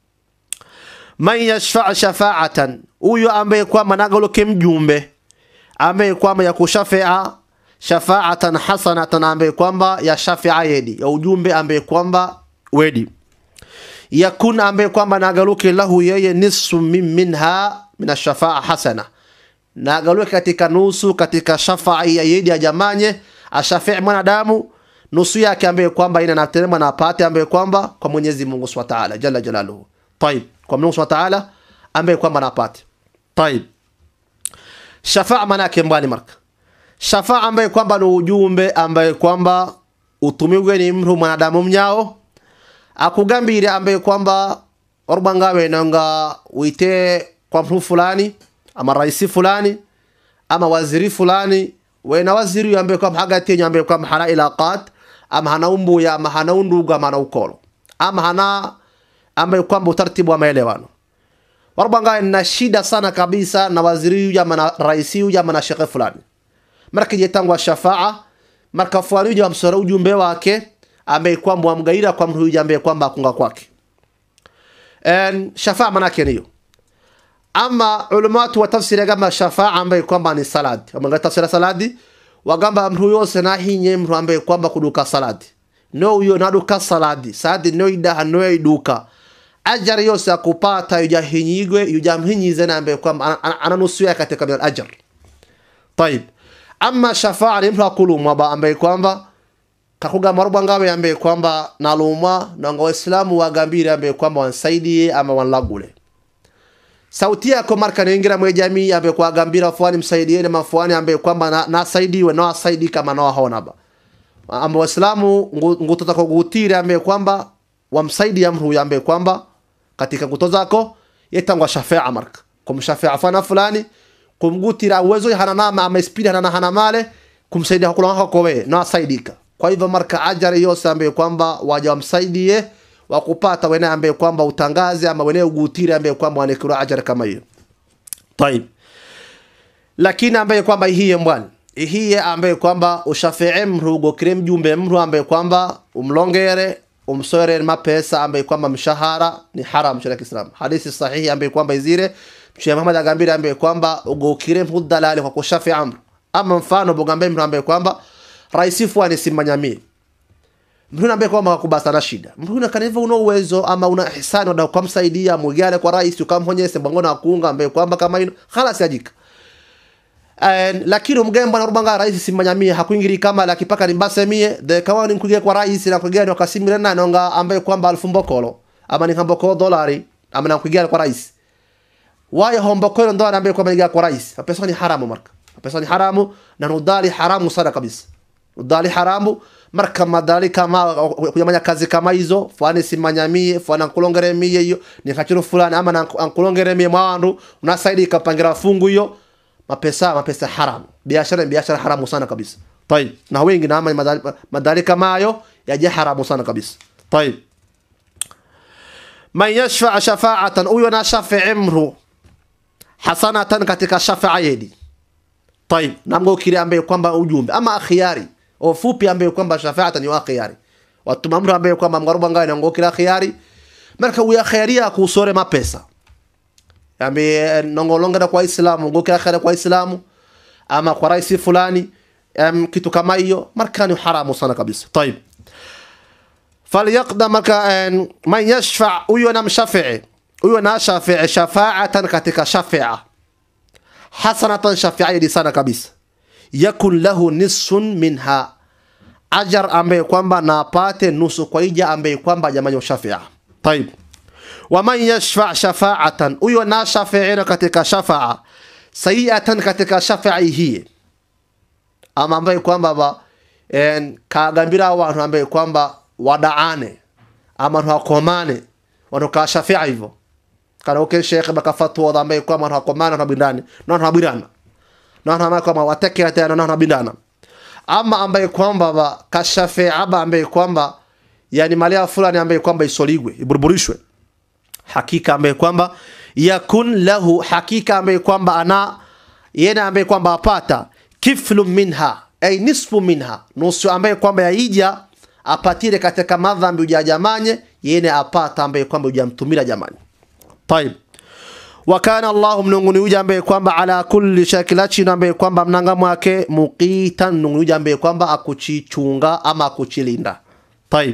man yashfa' shafa'atan huyo ambaye kwamba nagaloke mjumbe ambaye kwamba ya kushafia shafa'atan hasanatan ambaye kwamba ya shafia yedi ya ujumbe ambaye kwamba wedi yakun ambaye kwamba nagaluke lahu yeye nisfu min minha min ashafaa hasana nagaluke katika nusu katika shafaa ya yedi ajamanye ashafii mwanadamu nusu yake ambaye kwamba ina naterema na apate ambaye kwamba kwa Mwenyezi Mungu Subhanahu wa Ta'ala jalla jalaluhu طيب kwa Mungu Subhanahu wa Ta'ala ambaye kwamba napate طيب shafaa maana yake mbali marka shafaa ambaye kwamba ni ujumbe ambaye kwamba utumiwe ni mtu mwanadamu mnyao akugambire ambaye kwamba orbangawe nanga wite kwa mtu fulani ama raisi fulani ama waziri fulani wena waziri ambaye kwamba hagati yenye ambaye kwamba hana ilaqat ama hana umbuya ama hana undugu ama hana ukolo ama hana ambaye kwamba utaratibu wa maelewano orbangawe na shida sana kabisa na waziri huyu ama na raisi huyu ama na shekhe fulani marka jetangwa shafaa marka fulani huyu amsora ujumbe wake ambaye kwamba wamgaira kwa mtu huyu ambaye kwamba akunga kwake en shafaa manake niyo ama ulamatu wa tafsiri kama shafaa ambaye kwamba ni saladi amanga tafsiri saladi wagamba mtu yose na hinye mtu ambaye kwamba kuduka saladi no huyo naduka saladi saladi no ida no iduka ajar yose akupata yujahinyigwe yujamhinyize na ambaye kwamba ananusu yake katika bil ajar tayib ama shafaa ni mtu akulumwa ba ambaye kwamba kakugamba rubwa ngawe ambaye kwamba nalumwa nanga waislamu wagambire ambaye kwamba wansaidie ama wanlagule sauti yako marka ningira mwe jamii ambaye kwa gambira fuani msaidieni mafuani ambaye kwamba na, nasaidiwe na asaidi kama na hona ba amba waislamu ngutota ko gutire ambaye kwamba wamsaidia mtu ambaye kwamba katika nguto zako yetangwa shafaa marka kumshafaa fana fulani kumgutira uwezo hana nama ama spidi hana hana male kumsaidia kula wako wewe na asaidika kwa hivyo marka ajari yose ambaye kwamba waja wamsaidie wakupata wene ambaye kwamba utangaze ama wene ugutire ambaye kwamba wanekura ajari kama hiyo طيب lakini ambaye kwamba ihiye mbwani ihiye ambaye kwamba ushafii mru ugokire mjumbe mru ambaye kwamba umlongere umsoere mapesa ambaye kwamba mshahara ni haram shara Kiislamu hadithi sahihi ambaye kwamba izire Mtume Muhammad agambira ambaye kwamba ugokire mru dalali kwa kushafi amru ama mfano bugambe mru ambaye kwamba rais fulani simanyamii mtu ambaye kwamba hakubasa na shida mtu kaneva una uwezo ama una ihsani wada kumsaidia mugale kwa rais ukamhonyese mbangona akuunga ambaye kwamba kama hino khalas yajika And, lakini mgembo na rubanga rais simanyamie hakuingiri kama la kipaka nimbase mie de kawa ni kugia kwa rais na kugia ni wakasimire na nonga ambaye kwamba alfu mbokolo ama ni hambokolo dolari ama na kugia kwa rais waya hombokolo ndo ambaye kwamba ni kwa rais pesa ni haramu marka pesa ni haramu na nudali haramu sana kabisa udali haramu marka madali kama kuyamanya kazi kama hizo fani simanyamie fana nkulongere mie hiyo ni kachiro fulani ama na nkulongere mie mwandu unasaidi kapangira fungu hiyo mapesa mapesa haramu biashara ni biashara haramu sana kabisa طيب na wengi na madali, madali kama hayo yaje haramu sana kabisa طيب man yashfa shafa'atan huyo na shafi'i mru hasanatan katika shafa'a yedi طيب namgo kile ambaye kwamba ujumbe ama akhiari ofupi ambaye kwamba shafa'atan ni akhiari watu mamru ambaye kwamba mgaruba ngai nango kila akhiari marka uya khairia kusore mapesa ambe nongolongera kwa Islamu ngo kila khairia kwa Islamu ama kwa rais fulani um, kitu kama hiyo marka ni haramu sana kabisa طيب فليقدم marka man yashfa huyo na mshafi'i huyo na shafi'i shafa'atan katika shafi'a hasanatan shafi'a di sana kabisa yakun lahu nisfun minha ajar ambaye kwamba na apate nusu kwa ija ambaye kwamba jamani shafi'a طيب waman yashfa shafa'atan huyo na shafi'ina katika shafa'a sayi'atan katika shafa'i hii ama ambaye kwamba ba en kagambira abantu ambaye kwamba wadaane ama nwakomane wanu ka shafi'a hivyo kana uke shekhe bakafatwa ambaye kwamba nwakomane nabindani na nabirana na ambaye kwamba watekera tena na nabindana ama ambaye kwamba ba kashafi'a ba ambaye kwamba yani malia fulani ambaye kwamba isoligwe iburburishwe hakika ambaye kwamba yakun lahu hakika ambaye kwamba ana yena ambaye kwamba apata kiflu minha ay nisfu minha nusu ambaye kwamba yaija apatire katika madhambi ujajamanye yene apata ambaye kwamba ujamtumira jamani طيب wakana Allahu mnunguni uja ambaye kwamba ala kulli shakilachi ambaye kwamba mnanga mwake muqitan mnunguni uja ambaye kwamba akuchichunga ama akuchilinda طيب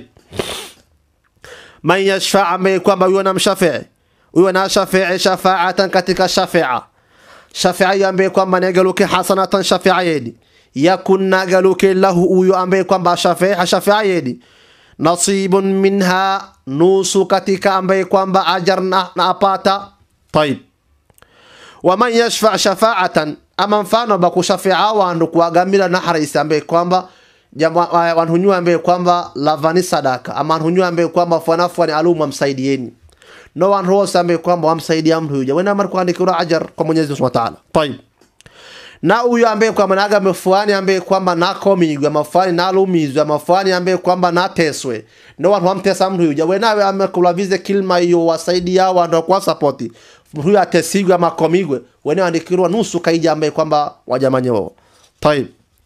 man yashfa ambaye kwamba huyo na mshafii huyo na shafii shafa'atan katika shafi'a shafi'a ambaye kwamba nagaluke hasanatan shafi'a yedi yakun nagaluke lahu huyo ambaye kwamba shafi'a shafi'a yedi nasibun minha nusu katika ambaye kwamba ajar na, na apata طيب waman yashfa shafa'atan ama mfano bakushafi'a wandu kuagamila na harisi ambaye kwamba wanhunyua ambaye kwamba lavani sadaka ama wanhunyua ambaye kwamba fuanafuani alumu wamsaidieni no wanhu wose ambaye kwamba wamsaidia mtu huja wena mara kuandikira ajar kwa Mwenyezi Mungu Subhanahu wa Ta'ala طيب na huyo ambaye kwamba naga mfuani ambaye kwamba nakomigwe mafani nalumizwe mafani ambaye kwamba nateswe no wanhu wamtesa mtu huja wenawe amekulavize kilma hiyo wasaidia wandu kwa support huyo atesigwe ama komigwe wene andikirwa nusu kaija ambaye kwamba wajamanye wao طيب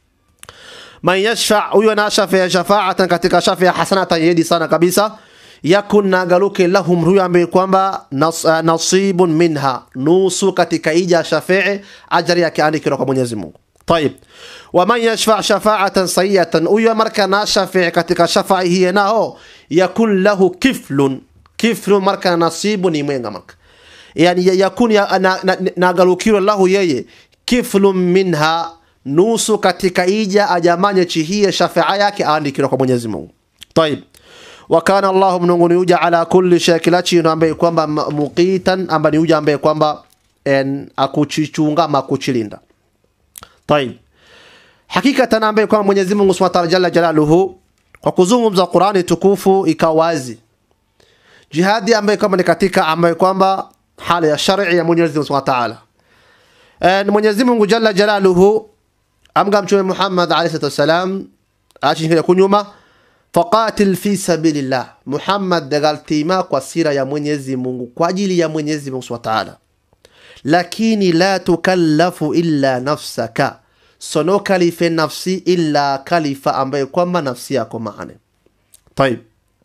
man yashfa huyo na shafia shafa'atan katika shafia hasanatan yedi sana kabisa yakun nagaluke lahum huyo ambaye kwamba nas, uh, nasibun minha nusu katika ija shafii ajari yake andikirwa kwa Mwenyezi Mungu طيب waman yashfa shafa'atan sayyatan huyo marka na shafii katika shafai hiye nao yakun lahu kiflun kiflun marka nasibu ni mwenga marka yani yakun ya, na, na, nagalukiwa lahu yeye kiflun minha nusu katika ija ajamanye chihie shafaa yake aandikirwa kwa Mwenyezi Mungu طيب wakana Allahu mnungu ni uja ala kulli shay kila chino ambaye kwamba ma- muqitan ambaye ni uja ambaye kwamba en akuchichunga ama akuchilinda طيب hakikatan ambaye kwamba Mwenyezi Mungu Subhanahu wa Ta'ala jalla jalaluhu kwa kuzungumza Qur'ani tukufu ikawazi jihadi ambaye kwamba ni katika ambaye kwamba hali ya shar'i ya Mwenyezi Mungu Subhanahu wa Ta'ala Eh, Mwenyezi Mungu jalla jalaluhu amga mtume Muhammad alayhi salatu wasalam achingira kunyuma faqatil fi sabilillah Muhammad dagaltima kwa sira ya Mwenyezi Mungu kwa ajili ya Mwenyezi Mungu Subhanahu wa Ta'ala lakini la tukallafu illa nafsaka sono kalife nafsi illa kalifa ambaye kwamba nafsi yako maane طيب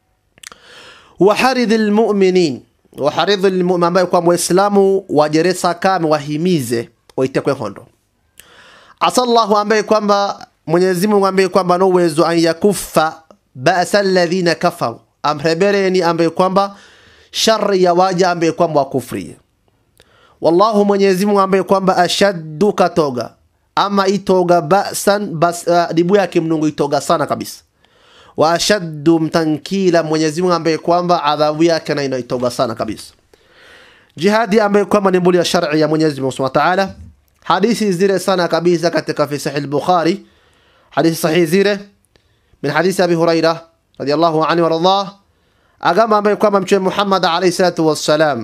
waharidhi lmuminin waharidhi lmumin ambaye kwamba waislamu wajeresa kame wahimize waitekwe hondo asa llahu ambaye kwamba mwenyezi mungu ambaye kwamba ana uwezo an yakuffa basa alladhina kafaru amrebereni ambaye kwamba shari ya waja ambaye kwamba wakufrie wallahu mwenyezi mungu ambaye kwamba ashaddu katoga ama itoga basan bas, uh, dibu yake mnungu itoga sana kabisa wa ashaddu mtankila mwenyezi mungu ambaye kwamba adhabu yake na inaitoga sana kabisa jihadi ambaye kwamba ni mbuli ya shar'i ya mwenyezi mungu subhanahu wa ta'ala hadithi zile sana kabisa katika fi sahih al-bukhari hadithi sahih zile min hadithi abi huraira radiyallahu anhu warḍah agamba ambaye kwamba mtume muhammad alayhi salatu wassalam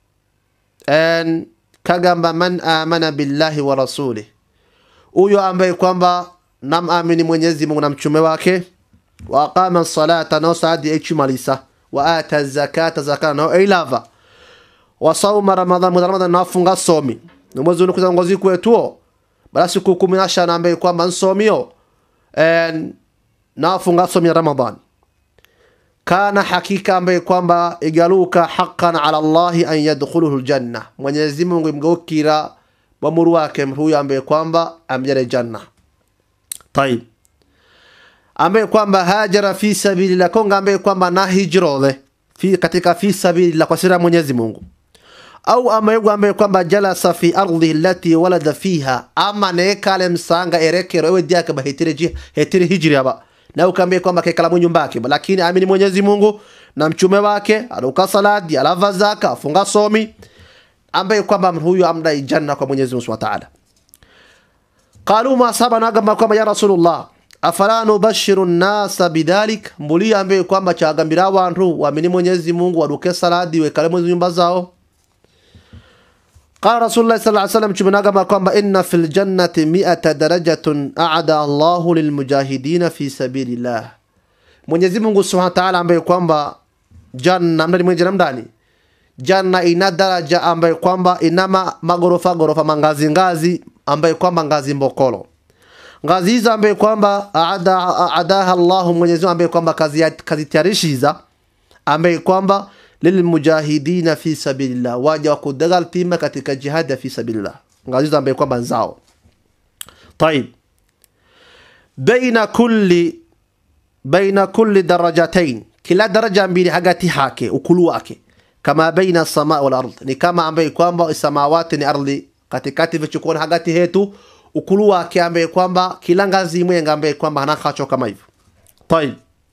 en kagamba man amana billahi wa rasulih huyo ambaye kwamba namamini mwenyezi mungu na mtume wake wa aqama salata nao saadi echimalisa wa ata zakata zakata nao eilava wa sauma ramadan mwezi wa ramadan nafunga somi ni mwezi unakuza ngozi kwetuo bala siku kumi na shana ambaye kwamba nsomio en nafunga somi ya ramadan kana hakika ambaye kwamba igaluka haqqan ala allahi an yadkhuluhu ljanna mwenyezi mungu imgeukira wamuru wake huyo ambaye kwamba amjale janna tayib ambaye kwamba hajara fi sabilillah konga ambaye kwamba na hijrole fi katika fi sabilillah kwa sira ya mwenyezi mungu au amaigu ambaye kwamba jalasa fi ardhi allati walada fiha ama nekale msanga erekero ewe diaka ba hetire ji hetire hijri aba na ukambe kwamba kekala mu nyumba yake lakini amini Mwenyezi Mungu na mchume wake aluka saladi alava zaka afunga somi ambaye kwamba huyu amdai janna kwa Mwenyezi Mungu Subhanahu wa Ta'ala qalu ma saba na gamba kwamba ya rasulullah afala nubashiru nnasa bidhalik mbuli ambaye kwamba chagambira abantu waamini Mwenyezi Mungu waduke saladi wekale mu nyumba zao قال رسول الله صلى الله عليه وسلم كما قام إن في الجنة مئة درجة أعدى الله للمجاهدين في سبيل الله Mwenyezi Mungu Subhanahu wa Ta'ala ambaye kwamba janna mnani mwenye ndani janna ina daraja ambaye kwamba inama magorofa gorofa mangazi ngazi ambaye kwamba ngazi mbokolo ngazi hizo ambaye kwamba aada aadaha Allah Mwenyezi Mungu ambaye kwamba kazi kazitayarishiza ambaye kwamba lilmujahidina fi sabilillah waja wa kudagal tima katika jihad ya fi sabilillah ngazi hizo ambaye kwamba nzao طيب baina kulli baina kulli darajatain kila daraja mbili hagati hake ukulu wake kama baina sama wal ard ni kama ambaye kwamba samawati ni ardhi katikati vichukua hagati hetu ukulu wake ambaye kwamba kila ngazi imwe ambaye kwamba hanakacho kama hivyo طيب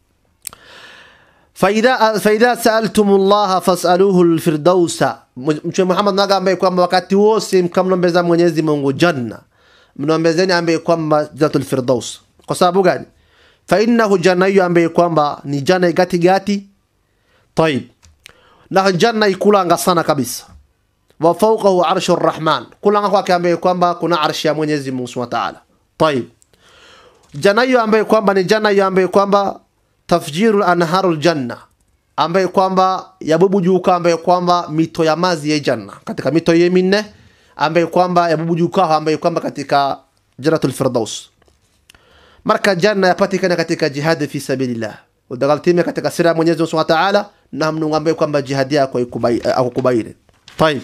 فإذا فإذا سألتم الله فاسألوه الفردوس mtume Muhammad naga ambaye kwamba wakati wose mkamlombeza Mwenyezi Mungu janna mnaombezeni ambaye kwamba jannatul firdaus kwa sababu gani fa innahu janna hiyo ambaye kwamba ni janna gati gati طيب na janna ikulanga sana kabisa wa fawqahu arshur rahman kulanga kwake ambaye kwamba kuna arshi ya Mwenyezi Mungu Subhanahu wa Ta'ala طيب janna hiyo ambaye kwamba ni janna hiyo ambaye kwamba tafjiru anharul janna ambaye kwamba yabubujuka ambaye kwamba mito ya mazi ya janna katika mito ye minne ambaye kwamba yabubujuka ambaye kwamba katika jannatul firdaus marka janna yapatikana katika jihad fi sabilillah udagaltime katika sira ya Mwenyezi Mungu Subhanahu wa Ta'ala na mnungu ambaye kwamba jihad yako akukubaini طيب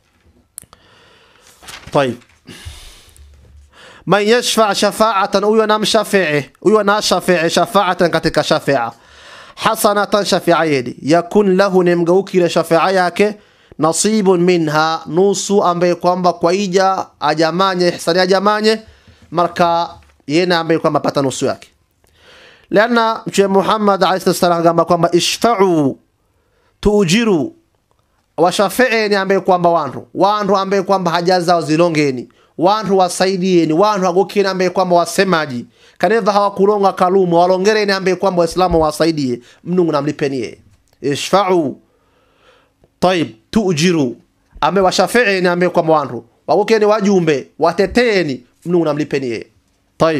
طيب man yashfa shafa'atan huyo na mshafi'i huyo na shafi'i shafa'atan katika shafi'a hasanatan shafi'a yedi yakun lahu ni mgaukile shafi'a yake nasibun minha nusu ambaye kwamba kwa ija ajamanye ihsani ajamanye marka yena ambaye kwamba pata nusu yake lianna mtume muhammad alayhi salam agamba kwamba ishfa'u tuujiru washafeeni ambaye kwamba wantu wantu ambaye kwamba haja zao zilongeni wantu wasaidieni wantu agokeni ambaye kwamba wasemaji kaneva hawakulonga kalumu walongereni ambaye kwamba waislamu wasaidie mnungu namlipenie ishfa'u طيب tuujiru ambaye washafeeni ambaye kwamba wantu wagokeni wajumbe wateteeni mnungu namlipeni yeye طيب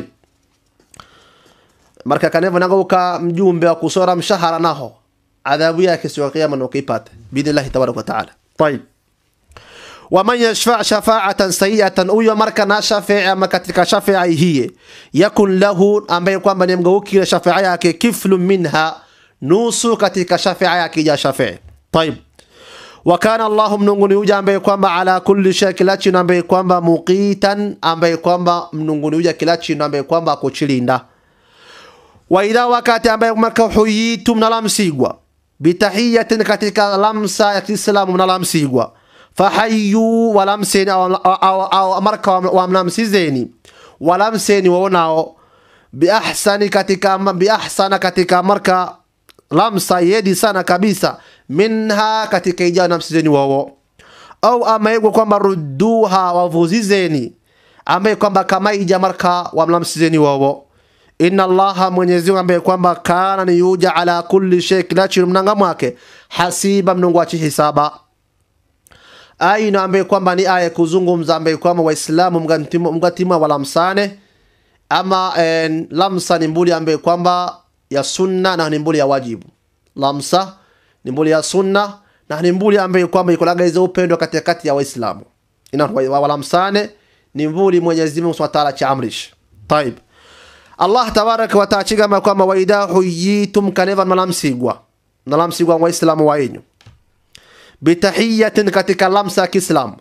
marka kaneva nagauka mjumbe wa kusora mshahara naho adhabu yake siku ya kiyama nokipata biidhnillahi tabaraka wataala طيب waman yashfa shafaatan sayiatan huyo marka na shafia ama katika shafia hiye yakun lahu ambaye kwamba ni mgaukile shafia yake kiflu minha nusu katika shafia yake ja shafii طيب wakana allahu mnunguni uja ambaye kwamba ala kulli shay kila chino ambaye kwamba muqitan ambaye kwamba mnunguni uja kila chino ambaye kwamba akuchilinda wa idha wakati ambaye marka huyitum nalamsigwa bitahiyatin katika lamsa ya kiislamu mnalamsigwa fahayu walamseni au marka wamnamsizeni walamseni wonao biahsani katika biahsana katika marka lamsa yedi sana kabisa minha katika ijao namsizeni wawo au amaegwa kwamba rudduha wavuzizeni ambaye kwamba kama ija marka wamlamsizeni wawo inna allaha mwenyezi mungu ambaye kwamba kana ni yuja ala kulli shay kila chinu mnanga mwake hasiba mnungu achi hisaba aina ambaye kwamba ni aya kuzungumza ambaye kwamba waislamu mgatima walamsane ama en, lamsa ni mbuli ambaye kwamba ya sunna na ni mbuli ya wajibu lamsa ni mbuli ya sunna na ni mbuli ambaye kwamba ikolagaiza upendo katikati ya waislamu ina walamsane ni mbuli mwenyezi mungu subhanahu wa ta'ala chaamrish طيب allah tabaraka wataala chigamba kwamba waidha huyitum kaneva nalamsigwa nalamsigwa waislamu waenyu bitahiyatin katika lamsa ya kiislamu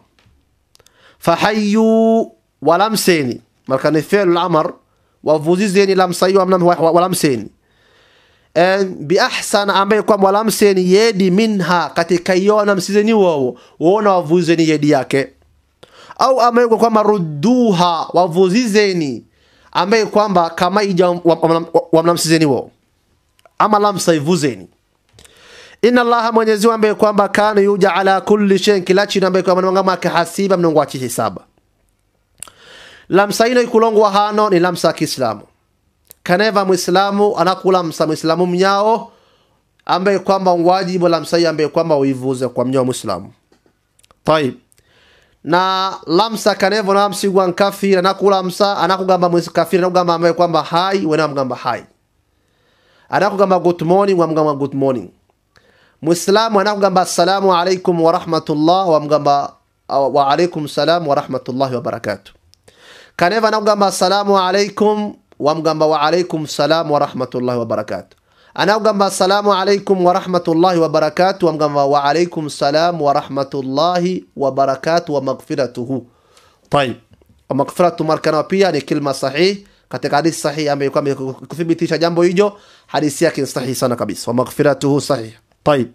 fahayu walamseni marka ni fi'lu lamar wavuzizeni lamsa hiyo walamseni biahsana ambaye kwamba walamseni yedi minha katika iyo namsizeni wowo wona wavuzeni yedi yake au ambaye kwamba rudduha wavuzizeni ambaye kwamba kama ija wamnamsizeni wao ama lamsa ivuzeni inna allaha mwenyezi ambaye kwamba kana yuja ala kulli shay kila chini ambaye kwamba mwanga make hasiba mnongo achi hisaba lamsa ino ikulongwa hano ni lamsa kiislamu kaneva muislamu anakulamsa muislamu mnyao ambaye kwamba wajibu lamsa hii ambaye kwamba uivuze kwa mnyao muislamu طيب na lamsa kanevo namsigwa nkafiri anakulamsa anakugamba mwisi kafiri anakugamba ambaye kwamba hai wena mgamba hai anakugamba good morning wamgamba good morning muislamu anakugamba assalamu alaikum warahmatullah wamgamba wa alaikum salam warahmatullahi wabarakatuh kaneva anakugamba assalamu alaikum wamgamba wa alaikum salam warahmatullahi wabarakatuh anakugamba assalamu alaikum warahmatullahi wabarakatuh wamgamba wa alaikum salam warahmatullahi wabarakatuh wa maghfiratuhu طيب maghfiratu markana pia ni kilma sahih katika hadithi sahihi ambayo kwamba kuthibitisha jambo hijo hadithi yake ni sahihi sana kabisa wa maghfiratuhu sahih طيب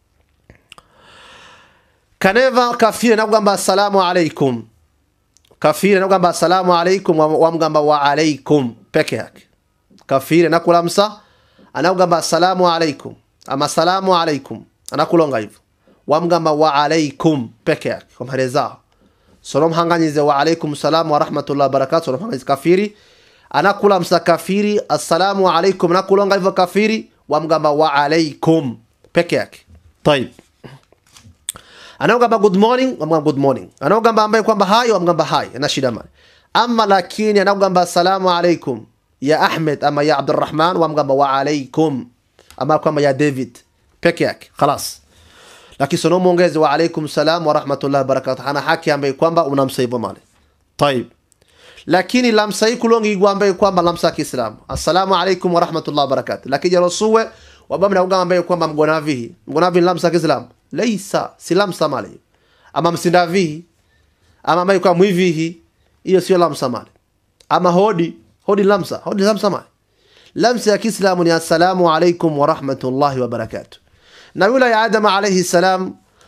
kaneva kafiri anakugamba assalamu alaikum kafiri anakugamba assalamu alaikum wamgamba wa alaikum peke yake kafiri anakulamsa anakugamba assalamu alaikum ama salamu alaikum anakulonga hivyo wamgamba wa alaikum peke yake kwa mhere zao solomhanganyize wa alaikum salam wa rahmatullahi wabarakatuh solomhanganyize kafiri anakulamsa kafiri assalamu alaikum anakulonga hivyo kafiri wamgamba wa alaikum peke yake طيب anaogamba good morning wamgamba good morning anaogamba ambaye kwamba hai wamgamba hai ana shida mali ama lakini anaogamba assalamu alaikum ya ahmed ama ya abdurrahman wamgamba wa alaikum ama kwamba ya david peke yake khalas lakini sono muongeze wa alaikum salam wa rahmatullahi wa barakatuh ana haki ambaye kwamba unamsa hivyo mali طيب lakini lamsa hii kulongi ambaye kwamba lamsa kiislamu assalamu alaikum wa rahmatullahi wa barakatuh lakini jarosuwe wabamna ugamba ambaye kwamba mgonavihi mgonavihi lamsa kiislamu laisa si lamsa mali ama msindavihi ama ambaye kwa mwivihi hiyo sio lamsa mali ama hodi hodi lamsa hodi lamsa mali lamsa ya kiislamu ni assalamu alaikum wa rahmatullahi wa barakatuh na yule ya adam alayhi salam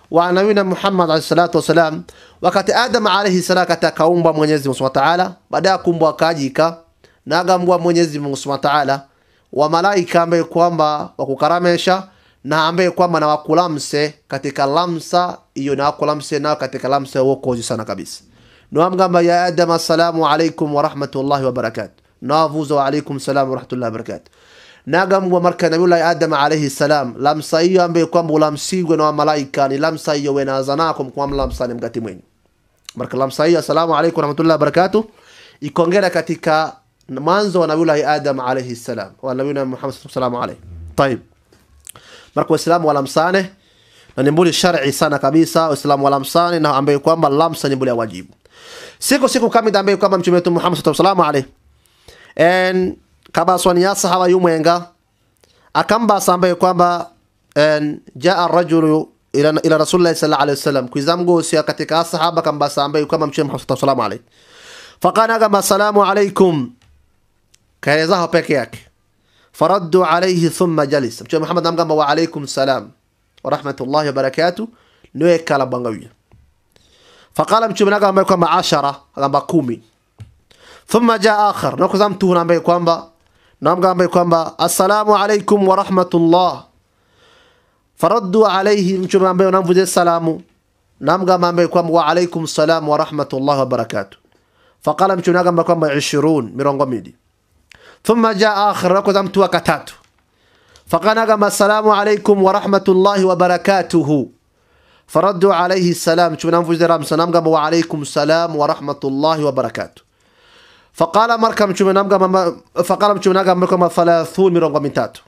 wa nabina Muhammad alayhi salatu wasalam, wakati Adam alayhi salam katika kaumbwa Mwenyezi Mungu Subhanahu wa Ta'ala, baada ya kuumbwa akajika na agambwa Mwenyezi Mungu Subhanahu wa Ta'ala wa malaika ambaye kwamba wakukaramesha na ambaye kwamba na wakulamse katika lamsa iyo na wakulamse nao katika lamsa wokozi sana kabisa nawamgamba ya adam assalamu alaikum warahmatullahi wabarakatu nawavuza wa alaikum salam warahmatullahi wabarakatu nagambwa marka nabiullahi adam alaihi salam lamsa iyo ambaye kwamba ulamsigwe na wamalaika ni lamsa iyo wenazanako mkwamlamsani mgati mwenyu marka lamsa hiyo assalamu alaikum warahmatullahi wabarakatuh ikongera katika mwanzo wa nabiullahi adam alaihi salam wa nabiyuna muhammad sallallahu alaihi طيب marka waislamu walamsane na ni mbuli shar'i sana kabisa waislamu walamsane na ambaye kwamba lamsa ni mbuli ya wajibu siku siku kamida ambaye kwamba mtume wetu muhammad sallallahu alaihi en kabaswani ya sahaba yumwenga akambasa ambaye kwamba en jaa rajulu ila ila rasulillah sallallahu alaihi wasallam kuizamgosia katika sahaba kambasa ambaye kwamba mtume muhammad sallallahu alaihi faqana kama assalamu alaikum kaelezaho peke yake faraddu alayhi thumma jalis mtume muhammad amgamba wa alaykum salam wa rahmatullahi wa barakatuh niwe kala bangawia faqala mtume nagamba kwamba ashara agamba kumi thumma jaa akhar nakuza mtu huna ambaye kwamba namgamba kwamba assalamu alaykum wa rahmatullah faraddu alayhi mtume ambaye namvuje salamu namgamba ambaye kwamba wa alaykum salam wa rahmatullahi wa barakatuh faqala mtume nagamba kwamba 20 mirongo mbili ثم جاء آخر ركض متوا كتاتو فقال نقم السلام عليكم ورحمة الله وبركاته فردوا عليه السلام شو نام فوز رام سلام قام وعليكم السلام ورحمة الله وبركاته فقال مركم شو نام قام فقال شو نقم مركم ثلاثون من رقم تاتو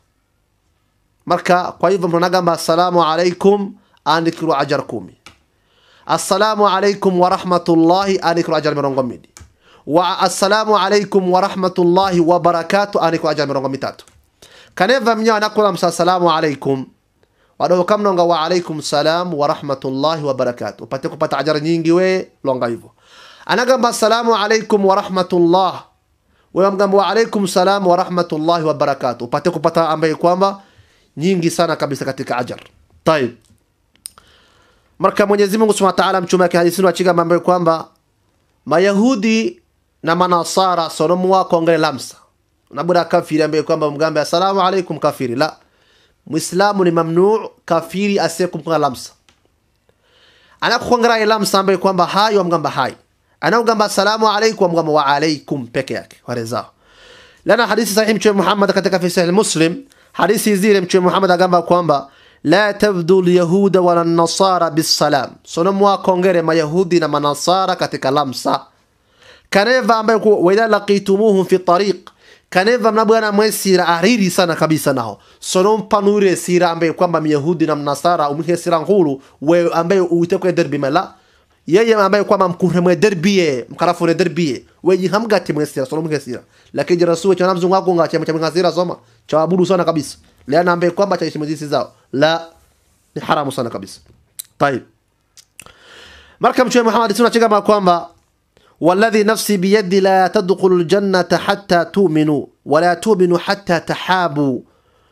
مركا قيف من نقم السلام عليكم أنكروا أجركم السلام عليكم ورحمة الله أنكروا أجر من رقم wa assalamu alaikum warahmatullahi wabarakatu aniko aja mirongo mitatu kaneva mnyawa nakula msa assalamu alaikum wadoho kamnonga wa alaikum salam warahmatullahi wabarakatu upate kupata ajara nyingi we longa hivyo anagamba assalamu alaikum warahmatullah wewe mgamba wa alaikum salam warahmatullahi wabarakatu upate kupata ambaye kwamba nyingi sana kabisa katika ajar tayib marka mwenyezi mungu subhanahu wa ta'ala mchume wake hadisini wachigamba ambaye kwamba mayahudi na manasara sonomu wako ongele lamsa nabuda kafiri ambaye kwamba mgambe assalamu alaikum kafiri la muislamu ni mamnuu kafiri asiyekumkunga lamsa anakukongerai lamsa ambaye kwamba hai wamgamba hai anaugamba assalamu alaikum wamgamba wa alaikum peke yake warezao lana hadithi sahihi mtume muhammad katika fi sahih muslim hadithi zile mtume muhammad agamba kwamba la tabdu lyahuda wala nasara bisalam sonomu wako ongere mayahudi na manasara katika lamsa kaneva ambaye waidha laqitumuhum fi tariq kaneva mnabwana mwesira ariri sana kabisa naho sono mpanure sira ambaye kwamba myahudi na mnasara umike sira nkulu we ambaye uite kwa derbi mala yeye ambaye kwamba mkumre mwe derbiye mkarafune derbiye weji hamgati mwesira sono mke sira lakini jira suwe cha namzungu wako ngache mcha mcha sira soma cha abudu sana kabisa leana ambaye kwamba cha ishimizisi zao la ni haramu sana kabisa طيب marka mtume Muhammad tunachega kwamba والذي نفسي بيدي لا تدخل الجنة حتى تؤمنوا ولا تؤمنوا حتى تحابوا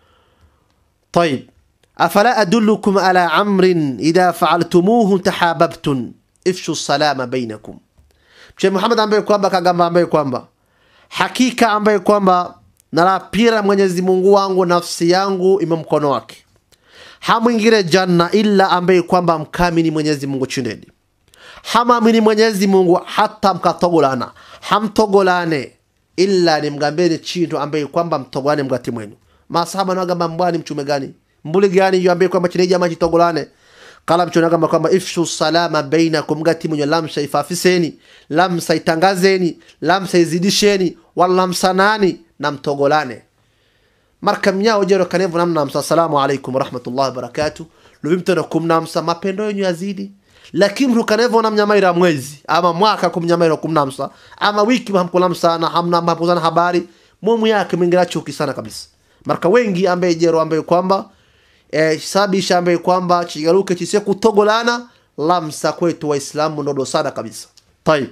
طيب أفلا أدلكم على عمر إذا فعلتموه تحاببتم افشوا السلام بينكم mtume muhammad ambaye kwamba kagamba ambaye kwamba hakika ambaye kwamba nalapira mwenyezi mungu wangu nafsi yangu ime mkono wake hamwingire janna illa ambaye kwamba mkamini mwenyezi mungu chindeni hamamini mwenyezi mungu hata mkatogolana hamtogolane illa nimgambeni chintu ambaye kwamba mtogolane mgati mwenu masahaba nagamba mbwani mchume gani mbuli gani iyo ambaye kwamba chineja maji togolane kala mchume nagamba kwamba ifshu salama bainakum mgati mwenye lamsa ifafiseni lamsa itangazeni lamsa izidisheni walamsanani na mtogolane marka mnyao jero kanevu namnamsa assalamu alaikum warahmatullahi wabarakatuh luvimtona kumnamsa mapendo yenyu yazidi lakini mtu kanevona mnyamaira mwezi ama mwaka kumnyamaira kumnamsa ama wiki hamkulamsa na hamna hamkuzana habari mumu yake mwingira chuki sana kabisa marka wengi ambaye jero ambaye kwamba eh, sabisha ambaye kwamba chigaruke chise kutogolana lamsa kwetu waislamu ndodo sana kabisa طيب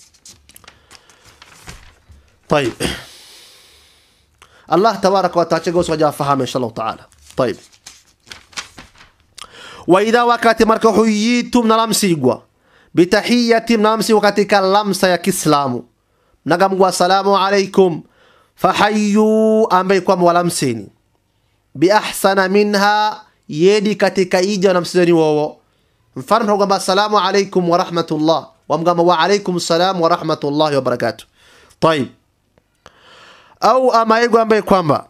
طيب الله تبارك وتعالى gosi wajafahamu inshallah taala طيب wa idha wakati marka huyitum mnalamsigwa bitahiyati mnalamsigwa katika lamsa ya kiislamu mnagamgwa assalamu alaikum fahayu ambaye kwamba walamsini biahsana minha yedi katika ija wanamsizeni wowo mfano mnagamba assalamu alaikum warahmatullah wamgamba wa alaikum salam warahmatullahi wabarakatuh tayib au amaigwa ambaye kwamba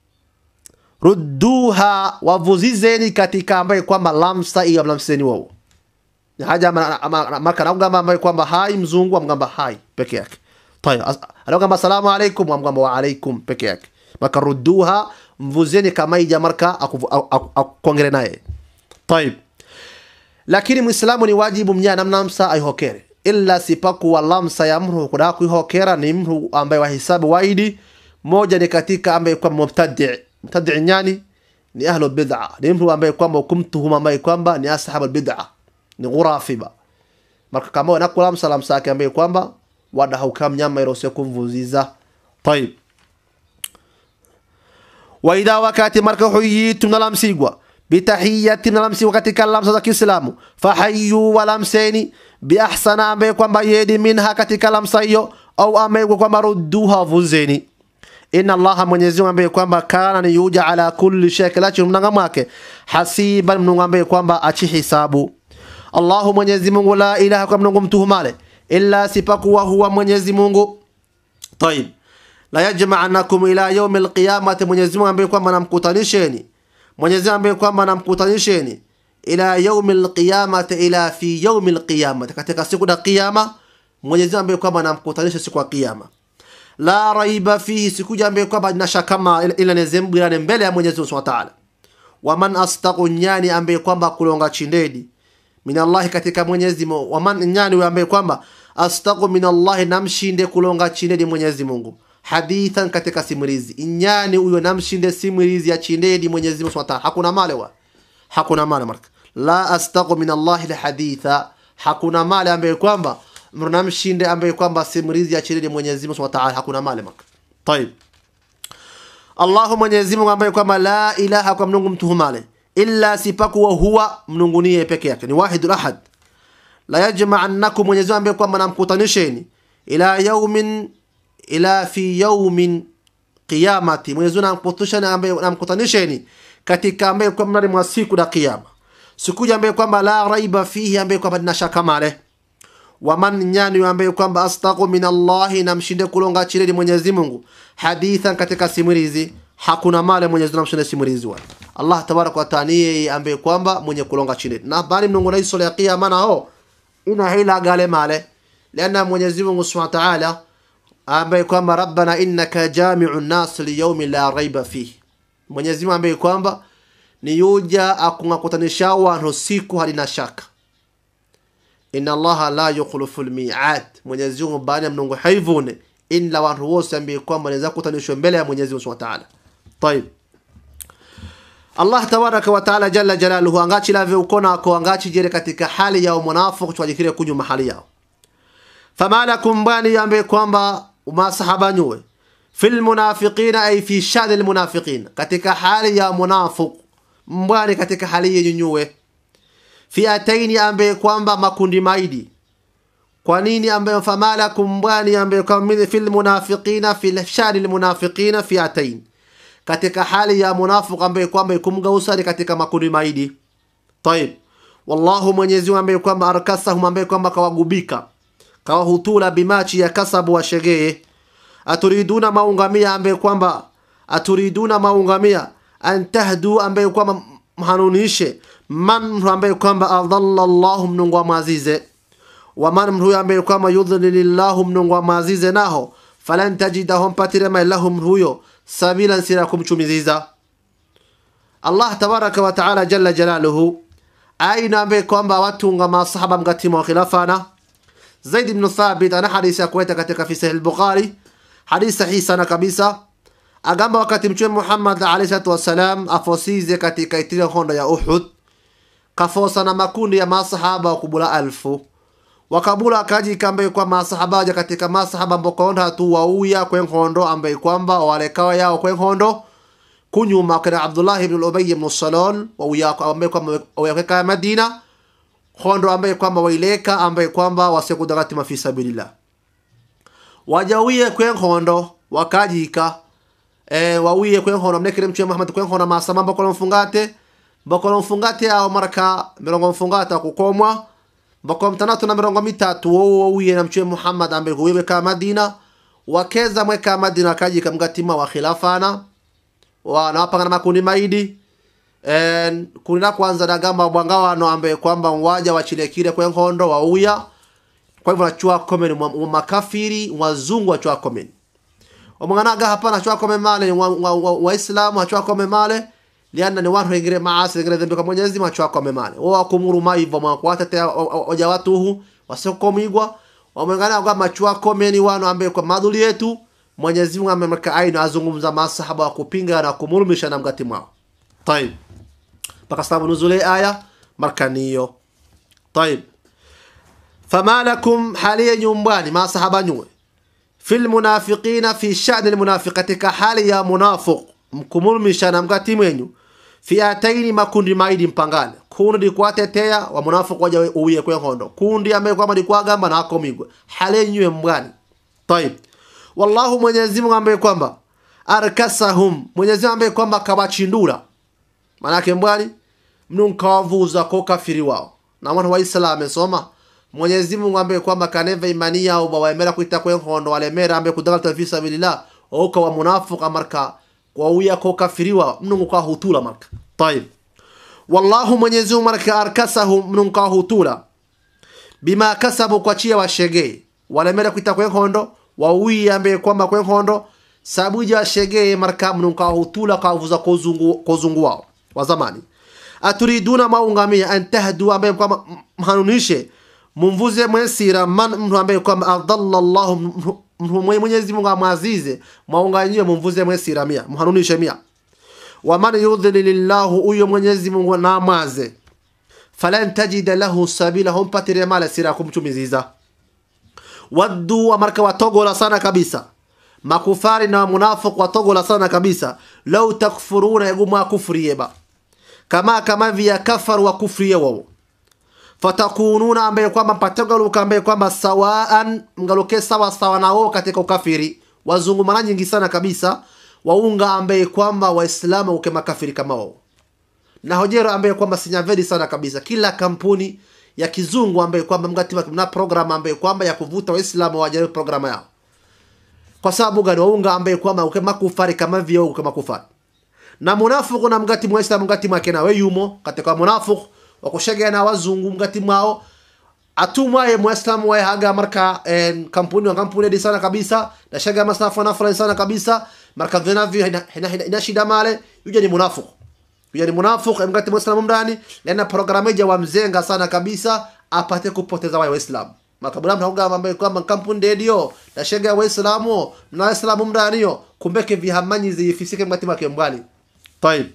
rudduha wavuzizeni katika ambaye kwamba lamsa iyo mlamsizeni wowo ni haja ama- ama- maka naugamba ambaye kwamba hai mzungu amgamba hai peke yake tayib as- anaugamba assalamu alaikum amgamba wa alaikum peke yake maka rudduha mvuzeni kama ija marka akuvu- aku- aku- akongere naye tayib lakini mwislamu ni wajibu mnya namna msa aihokere illa sipakuwa lamsa ya mru kuda kuihokera ni mru ambaye wahisabu waidi moja ni katika ambaye kwa mubtadi mubtadi nyani ni ahlu bid'a ni mru ambaye kwamba kumtuhuma ambaye kwamba ni ashabu bid'a ni ghurafiba marka kama wanakula lamsa lamsa yake ambaye kwamba wada haukam nyama irose kumvuziza tayib waidha wakati marka huyitum nalamsigwa bitahiyati nalamsigwa katika lamsa za kiislamu fahayu walamseni biahsana ambaye kwamba yedi minha katika lamsa hiyo au ambaye kwamba rudduha vuzeni inna allaha mwenyezi mungu ambaye kwamba kana ni yuja ala kulli shay kilachi mnanga mwake hasiban mnungu ambaye kwamba achi hisabu allahu mwenyezi mungu la ilaha kwa mnungu mtuhumale illa sipakuwa huwa mwenyezi mungu طيب la yajma'anakum ila yaumi alqiyamati Mwenyezi Mungu ambaye kwamba namkutanisheni Mwenyezi Mungu ambaye kwamba namkutanisheni ila yaumi alqiyamati ila fi yaumi alqiyamati katika siku ya kiyama Mwenyezi Mungu ambaye kwamba namkutanisha siku ya kiyama la raiba fihi siku ambaye kwamba ina shaka kama ila nezembirane mbele ya Mwenyezi Mungu Subhanahu wa Ta'ala waman astaqu nyani ambaye kwamba kulonga chindedi minallahi katika Mwenyezi Mungu waman nyani huyo ambaye kwamba astaqu minallahi namshinde kulonga chindedi Mwenyezi Mungu hadithan katika simulizi inyani huyo namshinde simulizi ya chindedi Mwenyezi Mungu Subhanahu wa Ta'ala hakuna male wa hakuna male marka la astaqu minallahi haditha hakuna male ambaye kwamba mnamshinde ambaye kwamba simulizi ya chindedi Mwenyezi Mungu Subhanahu wa Ta'ala hakuna male marka طيب Allahu Mwenyezi Mungu ambaye kwamba la ilaha kwa mnungu mtuhumale illa sipakuwa huwa mnungunie peke yake ni wahidul ahad la yajma'annakum Mwenyezi Mungu ambaye kwamba namkutanisheni ila yaumin ila fi yaumin qiyamati Mwenyezi Mungu namkutanisheni ambaye namkutanisheni katika ambaye kwamba mnani mwa siku ya kiyama siku ambaye kwamba la raiba fihi ambaye kwamba nina shaka male waman nyani ambaye kwamba astaqu min Allahi namshinde kulonga chileni Mwenyezi Mungu hadithan katika simulizi hakuna male Mwenyezi Mungu namshinde simulizi wa Allah tabaraka wa taala yeye ambaye kwamba mwenye kulonga chileni na bali mnungu na iso ya kiyama na ho ina hila gale male liana Mwenyezi Mungu Subhanahu wa ta'ala ambaye kwamba rabbana innaka jami'u nas liyawmin la raiba fihi Mwenyezi Mungu ambaye kwamba ni yuja akungakutanisha wantu siku halina shaka inna allaha la yukhlifu lmiad mwenyezi mungu baada ya mnungu haivune ila wantu wose ambaye kwamba wanaweza kutanishwa mbele ya mwenyezi mungu subhanahu wa ta'ala طيب Allah tabaraka wa taala jalla jalaluhu angachi lave ukona ko angachi jere katika hali ya munafiq twajikire kunyu mahali yao fama lakum bani ambaye kwamba masahaba nyuwe fil munafiqina ay fi shani al munafiqin katika hali ya munafiq mbani katika hali yenyu nyuwe fiataini ambaye kwamba makundi maidi kwa nini ambaye famala kumbwani ambaye kwamba fil munafiqina fil shani al munafiqina fiatain katika hali ya munafiq ambaye kwamba kumgausa ni katika makundi maidi طيب wallahu mwenyezi Mungu ambaye kwamba arkasahum ambaye kwamba kawagubika kawahutula bimachi ya kasabu wa shegee aturiduna maungamia ambaye kwamba aturiduna maungamia an tahdu ambaye kwamba mhanunishe man mtu ambaye kwamba adalla Allahu mnungu wa mazize wa man mtu ambaye kwamba yudhlilillahu mnungu wa mazize naho falan tajidahu mpatire mai lahum huyo sabilan sira kumchumiziza Allah tabaraka wa taala jalla jalaluhu aina ambaye kwamba watunga masahaba mgatima wa khilafana Zaid ibn Thabit ana hadithi ya kuweta katika fi sahih al-Bukhari hadithi sahihi sana kabisa agamba wakati mtume Muhammad alayhi salatu wasalam afosize katika itile honda ya Uhud kafosa na makundi ya masahaba wa kubula alfu wakabula akaji kambe kwa masahaba waja katika masahaba mbokonda tu wauya kwen hondo ambaye kwamba walekawa yao kwen hondo kunyuma kana Abdullah ibn Ubay ibn Salul wa ambaye kwamba waweka Madina hondo ambaye kwamba waileka ambaye kwamba wasekudagati mafi sabilillah wajawiye kwen hondo wakajika e, wawiye kwen hondo mnekere mchwe Muhammad kwen hondo masama mbakolo mfungate mbakolo mfungate ao maraka mirongo mfungate kukomwa mbakolo mtanatu na mirongo mitatu wowo wawiye na mchwe Muhammad ambaye kuwiwe ka Madina wakeza mweka Madina wakajika mgatima wa khilafana wanawapanga na makundi maidi en kundi la kwanza dagamba bwangawano ambaye kwamba waja wachilekire kwe nkondo wauya kwa hivyo nachua komeni mwa makafiri wazungu wachua komeni omwanaga hapana achua kome male waislamu achua kome male lianna ni watu wengine maasi wengine dhambi kwa Mwenyezi Mungu achua kome male wao kumuruma hivyo mwakwata te oja watuhu wasokomigwa wamengana kwa machua komeni wano ambaye kwa madhuli yetu Mwenyezi Mungu amemweka aina azungumza masahaba wa kupinga na kumurumisha na mgati mwao طيب mpaka sababu nuzule aya markaniyo طيب فما لكم حاليا nyumbani masahaba nyue في المنافقين في شأن المنافق katika hali ya munafiq mkumurumisha na mgati mwenyu fiataini makundi maidi mpangane kundi kwatetea wa munafiq waja uye kwe hondo kundi ambaye kwamba ni kwagamba na akomigwe hali nyue mbwani طيب wallahu Mwenyezi Mungu ambaye kwamba arkasahum Mwenyezi Mungu ambaye kwamba kabachindura manake mbwani mnunkawavuza ko kafiri wao na mwana wa Islam amesoma Mwenyezi Mungu ambaye kwamba kaneva imani yao bawaemera kuita kwe nkondo walemera ambaye kudagala fi sabilillah oka wa munafiq amarka kwa uya ko kafiri wao mnungu kwa hutula marka طيب wallahu Mwenyezi Mungu marka arkasahum mnungu kwa hutula bima kasabu kwa chia washegei walemera kuita kwe nkondo wawii ambaye kwamba kwe nkondo sabuja washegei marka mnungu kwa hutula kwa vuza kozungu kozungu wao wa zamani aturiduna maungamia an tahdu ambaye kwamba mhanunishe mumvuze mwesira man mtu ambaye kwamba adalla Allah Mwenyezi Mungu amwazize maunganyie mumvuze mwesira mia mhanunishe mia wa man yudhlilillahu uyo Mwenyezi Mungu na amwaze falan tajida lahu sabila humpatire mala sira kumchumiziza waddu amarka watogola sana kabisa makufari na munafiq watogola sana kabisa lau takfuruna eguma kufriyeba kama kama vya kafar wa kufriye wao fatakununa ambaye kwamba mpatagaluka ambaye kwamba sawaan mgaluke sawa sawa na wao katika ukafiri wazungu mara nyingi sana kabisa waunga ambaye kwamba waislamu uke makafiri kama wao na hojero ambaye kwamba sinyavedi sana kabisa kila kampuni ya kizungu ambaye kwamba mgati na program ambaye kwamba ya kuvuta waislamu wajaribu programa yao kwa sababu gani waunga ambaye kwamba uke makufari kama vyo uke makufari na munafiku na mgati muislamu mgati mwake nawe yumo katika munafiku wakushegea na wazungu mgati mwao atumwaye muislamu waye haga marka en, kampuni wa kampuni di sana kabisa na shega masafa na fulani sana kabisa marka vinavyo ina, ina, ina, ina shida male yuja ni munafiku yuja ni munafiku mgati muislamu mndani lena programeja wa mzenga sana kabisa apate kupoteza waye waislamu makabula mtakuga ambaye kwamba kampuni dedio na shega waislamu na waislamu mndani yo kumbeke vihamanyi zifisike mgati mwake mbali طيب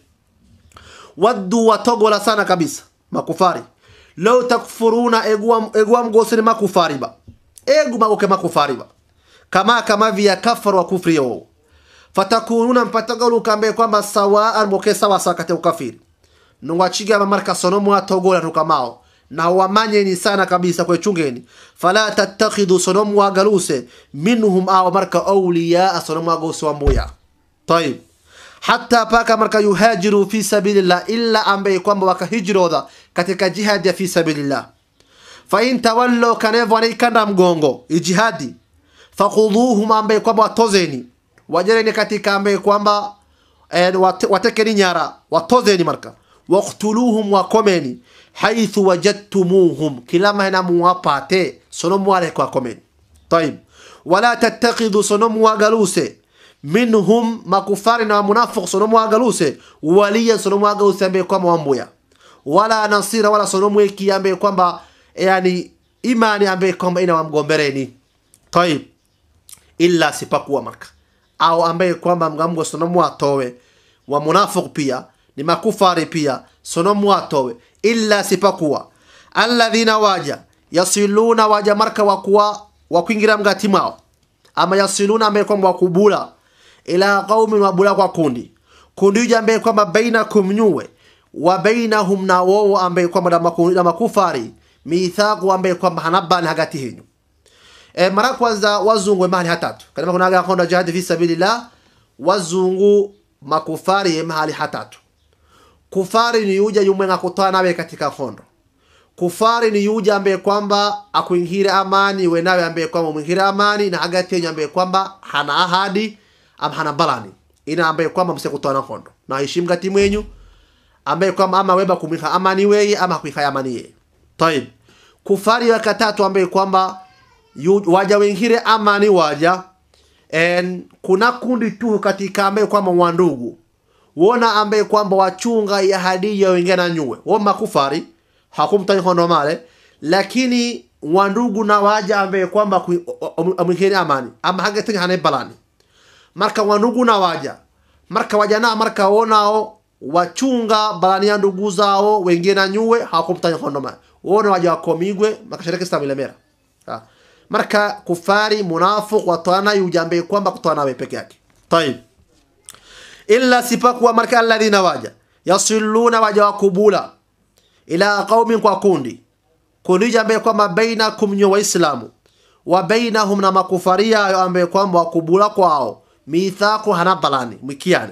waddu watogola sana kabisa makufari law takfuruna egwa egwa mgosini makufari ba egu magoke makufari ba kama kama vya kafar wa kufri yao fatakununa mpatagalu kambe kwamba sawaan moke sawa sawa katika ukafiri nungwachiga mamarka sonomu atogola tukamao na wamanyeni sana kabisa kwe chungeni fala tattakhidu sonomu wagaluse minhum aw marka awliya sonomu wagose wambuya طيب hata paka marka yuhajiru fi sabilillah illa ambaye kwamba wakahijroda katika jihadi ya fi sabilillah fa in tawallu kanevo anaikanda mgongo ijihadi fakhudhuhum ambaye kwamba watozeni wajereni katika ambaye kwamba eh, wate, watekeni nyara watozeni marka waqtuluhum wakomeni haithu wajadtumuhum kila mahena muwapate sono muwale kwa komeni طيب wala tattakhidhu sono muwagaluse minhum makufari na munafiq sono mwagaluse waliya sono mwagaluse ambaye kwamba wambuya wala nasira wala sono mweki ambaye kwamba yani imani ambaye kwamba ina wamgombereni tayib illa sipakuwa marka au ambaye kwamba mgamgo sono mwatowe wa munafiq pia ni makufari pia sono mwatowe illa sipakuwa alladhina waja yasiluna waja marka wakuwa wakuingira mgati mwao ama yasiluna ambaye kwamba wakubula ila qaumin wabula kwa kundi kundi hiyo ambaye kwamba bainakum nyuwe wa bainahum na wao ambaye kwamba na maku- na makufari mithaqu ambaye kwamba hanabani hagati henyu e, mara kwanza wazungu mahali hatatu kalima kuna aga konda jihad fi sabilillah wazungu makufari mahali hatatu kufari ni yuja yumwe ngakutana nawe katika kondo kufari ni yuja ambaye kwamba akuingire amani we nawe ambaye kwamba umwingire amani na hagati yenyu ambaye kwamba hana ahadi ama hana balani ina ambaye kwamba msekutana kondo na heshimu gati mwenyu ambaye kwamba ama weba kumwiha amani weye ama kuiha amani yeye taib kufari ya katatu ambaye kwamba yu- waja wengine amani waja en kuna kundi tu katika ambaye kwamba wandugu wona ambaye kwamba wachunga ya hadia wengine na nyue wo makufari hakumtani hondo male lakini wandugu na waja ambaye kwamba amwingine amani ama hagetanya hane balani marka wandugu na waja marka waja na marka wonao wachunga balani ya ndugu zao wengine na nyue hakumtanya hondo male wona waja wakomigwe makashariki stamilemera ha. marka kufari munafiq watwana yujambe kwamba kutwana we peke yake tayib illa sipakuwa marka alladhina waja yasiluna waja wakubula ila qaumin kwa kundi kundi jambe kwamba bainakum nyo waislamu wa bainahum na makufaria ayo ambaye kwamba wakubula kwao mithaqu hana balani mwikiane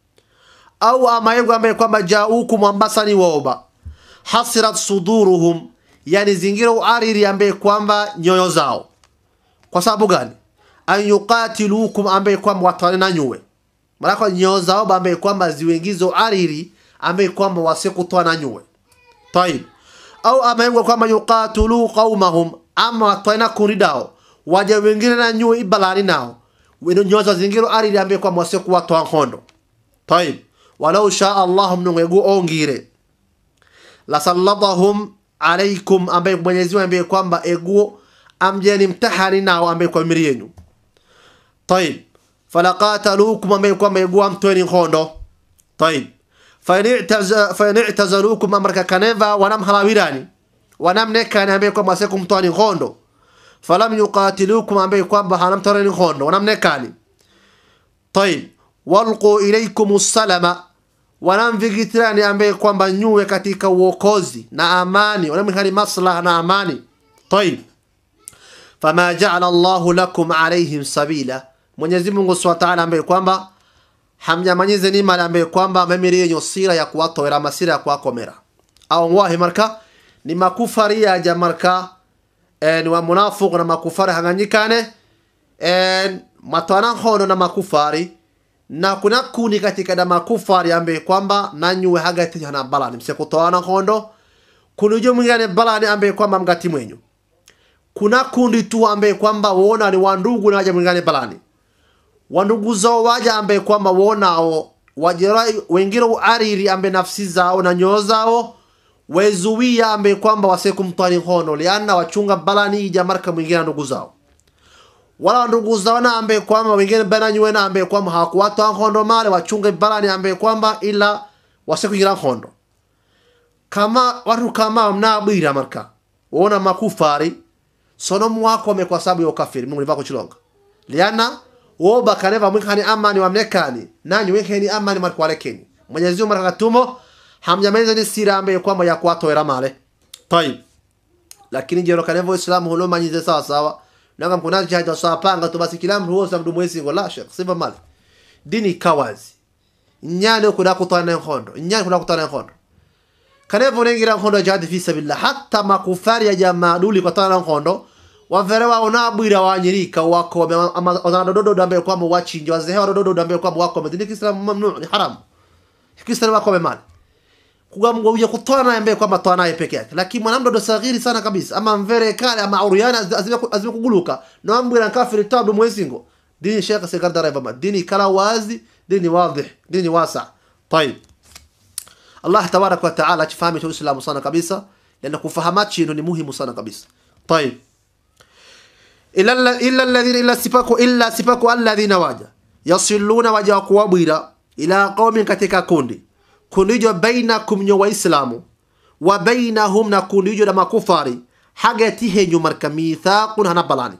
au amayengo ambaye kwamba jaukum ambasani woba hasirat suduruhum yani zingira uariri ambaye kwamba nyoyo zao kwa sababu gani an yuqatilukum ambaye kwamba watwane na nyuwe marako nyoyo zao ambaye kwamba ziwengizo ariri ambaye kwamba wasikutwa na nyuwe طيب au amayengo kwamba yuqatilu qaumahum ama watwane na kundi dao waja wengine na nyuwe ibalani nao weno nyoyo za zingiro ariri ambaye kwamba wasikuwatwa nkondo طيب walau shaa Allah mnungegu ongire lasallatahum alaikum ambaye Mwenyezi Mungu ambaye kwamba eguo amjeni mtahani nao ambaye kwa miri yenu طيب falaqatalukum ambaye kwamba eguo amtweni khondo طيب fain i'tazalukum amraka kaneva wanam halawirani wanam nekani ambaye kwamba sekum mtwani khondo falam yuqatilukum ambaye kwamba hanamtoreni khondo wanam nekani طيب walqu ilaykum salama wanamvigitirani ambaye kwamba nyuwe katika uokozi na amani wanamhali maslaha na amani طيب fama jaala Allahu lakum alaihim sabila Mwenyezi Mungu Subhanahu wa Ta'ala ambaye kwamba hamjamanyize ni mali ambaye kwamba memiri yenye sira ya kuwatowera masira ya kuwakomera au wahi marka ni makufari ya jamarka eh, ni wa munafiq na makufari hanganyikane eh, matwana hono na makufari na kuna kuni katika da makufari ambaye kwamba nanyuwe hagati hana balani msekutoana hondo kunujo mwingine balani ambaye kwamba mgati mwenyu kuna kundi tu ambaye kwamba wona ni wandugu na waja mwingine balani wandugu zao waja ambaye kwamba wonao wajera wengine uariri ambaye nafsi zao na nyoo zao wezuia ambaye kwamba wasekumtwani hono liana wachunga balani ija marka mwingine ndugu zao wala ndugu zao na ambaye kwamba wengine bana nywe na ambaye kwamba hawakuwatwa hondo male wachunge balani ambaye kwamba ila wasekuingira hondo kama watu kama mnabwira marka wona makufari sono mwakome kwa sababu ya ukafiri mungu nivako chilonga liana woba kaneva mwikani amani wamnekani nanyi wekeni amani markwalekeni mwenyezi mungu marakatumo hamjamaliza ni sira ambaye kwamba ya kuwatowera male tayib lakini jero kanevo islamu hulo manyize sawa sawa nanga mkunazi chaja sawa panga tu basi kila mtu wosa mdu mwezi ngola shek sifa male dini kawazi nyane kuna kutana nkondo nyane kuna kutana nkondo kanevo nengira nkondo jihad fi sabilillah hatta makufari ya jamaa duli kwa tana nkondo wavere wao nabwira wanyirika wako dododo dambe kwamba wachinje wazehe dododo dambe kwamba wako dini kiislamu mamnu ni haram kiislamu wako mali kugamgo uye kutwana ambaye kwamba twana naye peke yake lakini mwanamdodo sagiri sana kabisa ama mvere kale ama auriana azime kuguluka na ambwira kafiri tabu mwezingo dini shekha sekandara baba dini kala wazi dini wadih dini wasa طيب الله تبارك وتعالى تفهمي الاسلام sana kabisa lana kufahamachi ni muhimu sana kabisa طيب illa illa alladhina illa sifaku illa sifaku alladhina waja yasiluna waja kuwabwira ila qaumin katika kundi kundijo bainakum nyo waislamu wa bainahum na kundijo da makufari hagati henyu marka mithaqun hana balani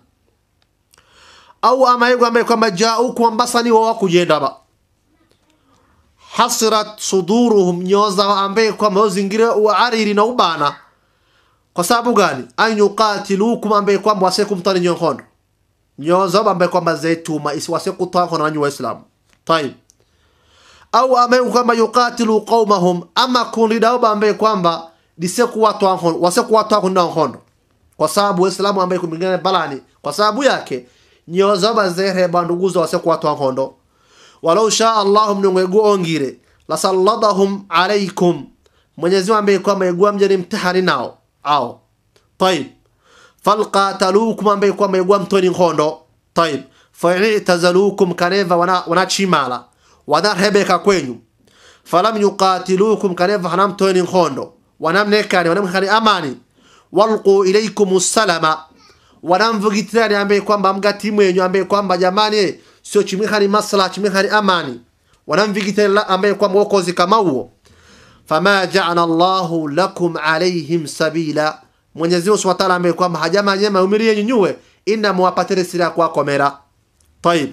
au ama yego ambaye kwamba jaukum ambasani wa wakujenda ba hasirat suduruhum nyoyo zao ambaye kwamba zingire uariri na ubana kwa sababu gani an yuqatilukum ambaye kwamba wasekumtani nyonkondo nyoyo zao ambaye kwamba zaituma isiwasekutwa kono nanyi waislamu tayib au ambaye kwamba yuqatilu qaumahum ama kundi dao ambaye kwamba disekuwatwa nkondo wasekuwatwa kono nkondo kwa sababu waislamu ambaye kumingana balani kwa sababu yake nyoyo zao bazehe banduguzo wasekuwatwa nkondo walau shaa allahu mnungegu ongire lasalladahum alaikum mwenyezi mungu ambaye kwamba yegua mjeni mtihani nao ao tayib falqatalukum ambaye kwamba yegua mtoni nkondo tayib faitazalukum kaneva wana, wana chimala wanarhebeka kwenyu falam yuqatilukum kaneva hanamtoni nkondo wanamnekani wanamkani amani walqu ilaikum salama wanamvugitirani ambaye kwamba mgati mwenyu ambaye kwamba jamani sio chimwe hari masla chimwe hari amani wanamvigitira ambaye kwamba wokozi kama huo fama ja'ala Allahu lakum alaihim sabila Mwenyezi Mungu Subhanahu wa Ta'ala ambaye kwamba hajama nyema umirie nyunyue inna muwapatire sira kwa komera tayib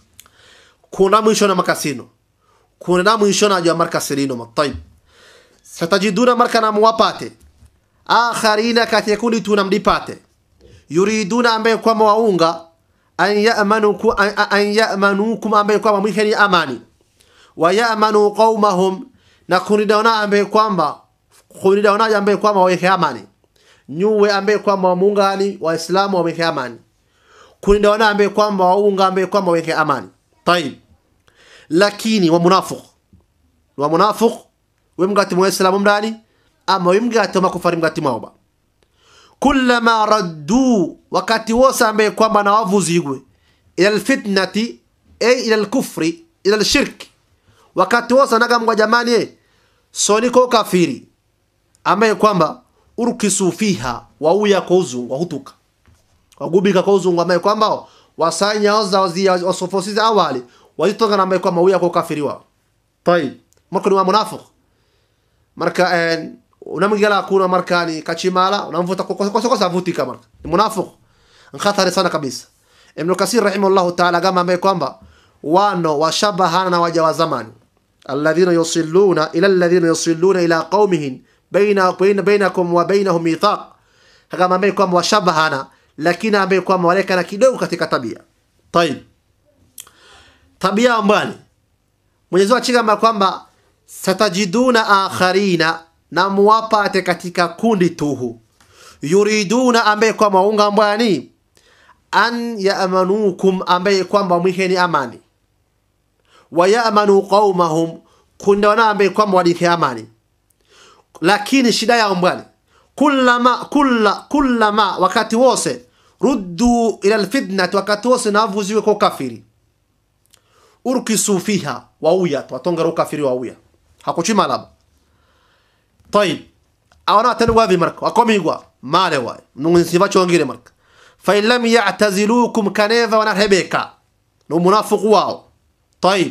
kuna mwisho na makasino kuna mwisho na jwa markasirino tayib satajiduna marka na muwapate akharina kati kundi tunamdipate yuriduna ambaye kwamba waunga an ya'manukum an ya'manukum ambaye kwamba mwikeni amani wa ya'manu qaumahum na kunidaona ambaye kwamba kunidaona ambaye kwamba waweke amani nyuwe ambaye kwamba wamuungani waislamu waweke amani kunidaona ambaye kwamba waunga ambaye kwamba waweke amani tayib lakini wa munafiq wa munafiq wemgati muislamu mdani ama wemgati makufari mgati mauba kullama raddu wakati wose ambaye kwamba na wavuzigwe ila alfitnati ay ila alkufri ila alshirki wakati wose nagamgwa jamani eh, soniko kafiri ambaye kwamba urkisu fiha wauya kwa uzungu wahutuka wagubika kwa uzungu ambaye kwamba wasanya oza wazia wasofosiza awali wazitonga na ambaye kwamba uya kwa kafiri wao tayib marka ni wa munafiq marka en unamgala kuna markani kachimala unamvuta kwa kosa vutika marka ni munafiq nkhatari sana kabisa ibn kasir rahimahullah ta'ala kama ambaye kwamba wano washabahana na waja wa zamani alladhina yusilluna ila alladhina yusilluna ila qaumihim baina baina bainakum wa bainahum mithaq kama ambaye kwamba washabahana lakini ambaye kwamba walekana kidogo katika tabia tayib tabia ambani Mwenyezi Mungu achigamba kwamba satajiduna akharina na muwapate katika kundi tuhu yuriduna ambaye kwamba unga mbwani an yamanukum ambaye kwamba mwiheni amani wa yamanu qaumahum kundawana ambaye kwamba wadike amani lakini shida yao mbwani kullama kulla kullama wakati wose ruddu ila alfitnati wakati wose navuziwe kwa kafiri urkisu fiha wauya twatongera ukafiri wauya hakuchima laba طيب awana tani wavi marka wakomigwa male waay nunsiba chongire marka fa in lam ya'tazilukum kaneva wana rebeka no munafiq wao طيب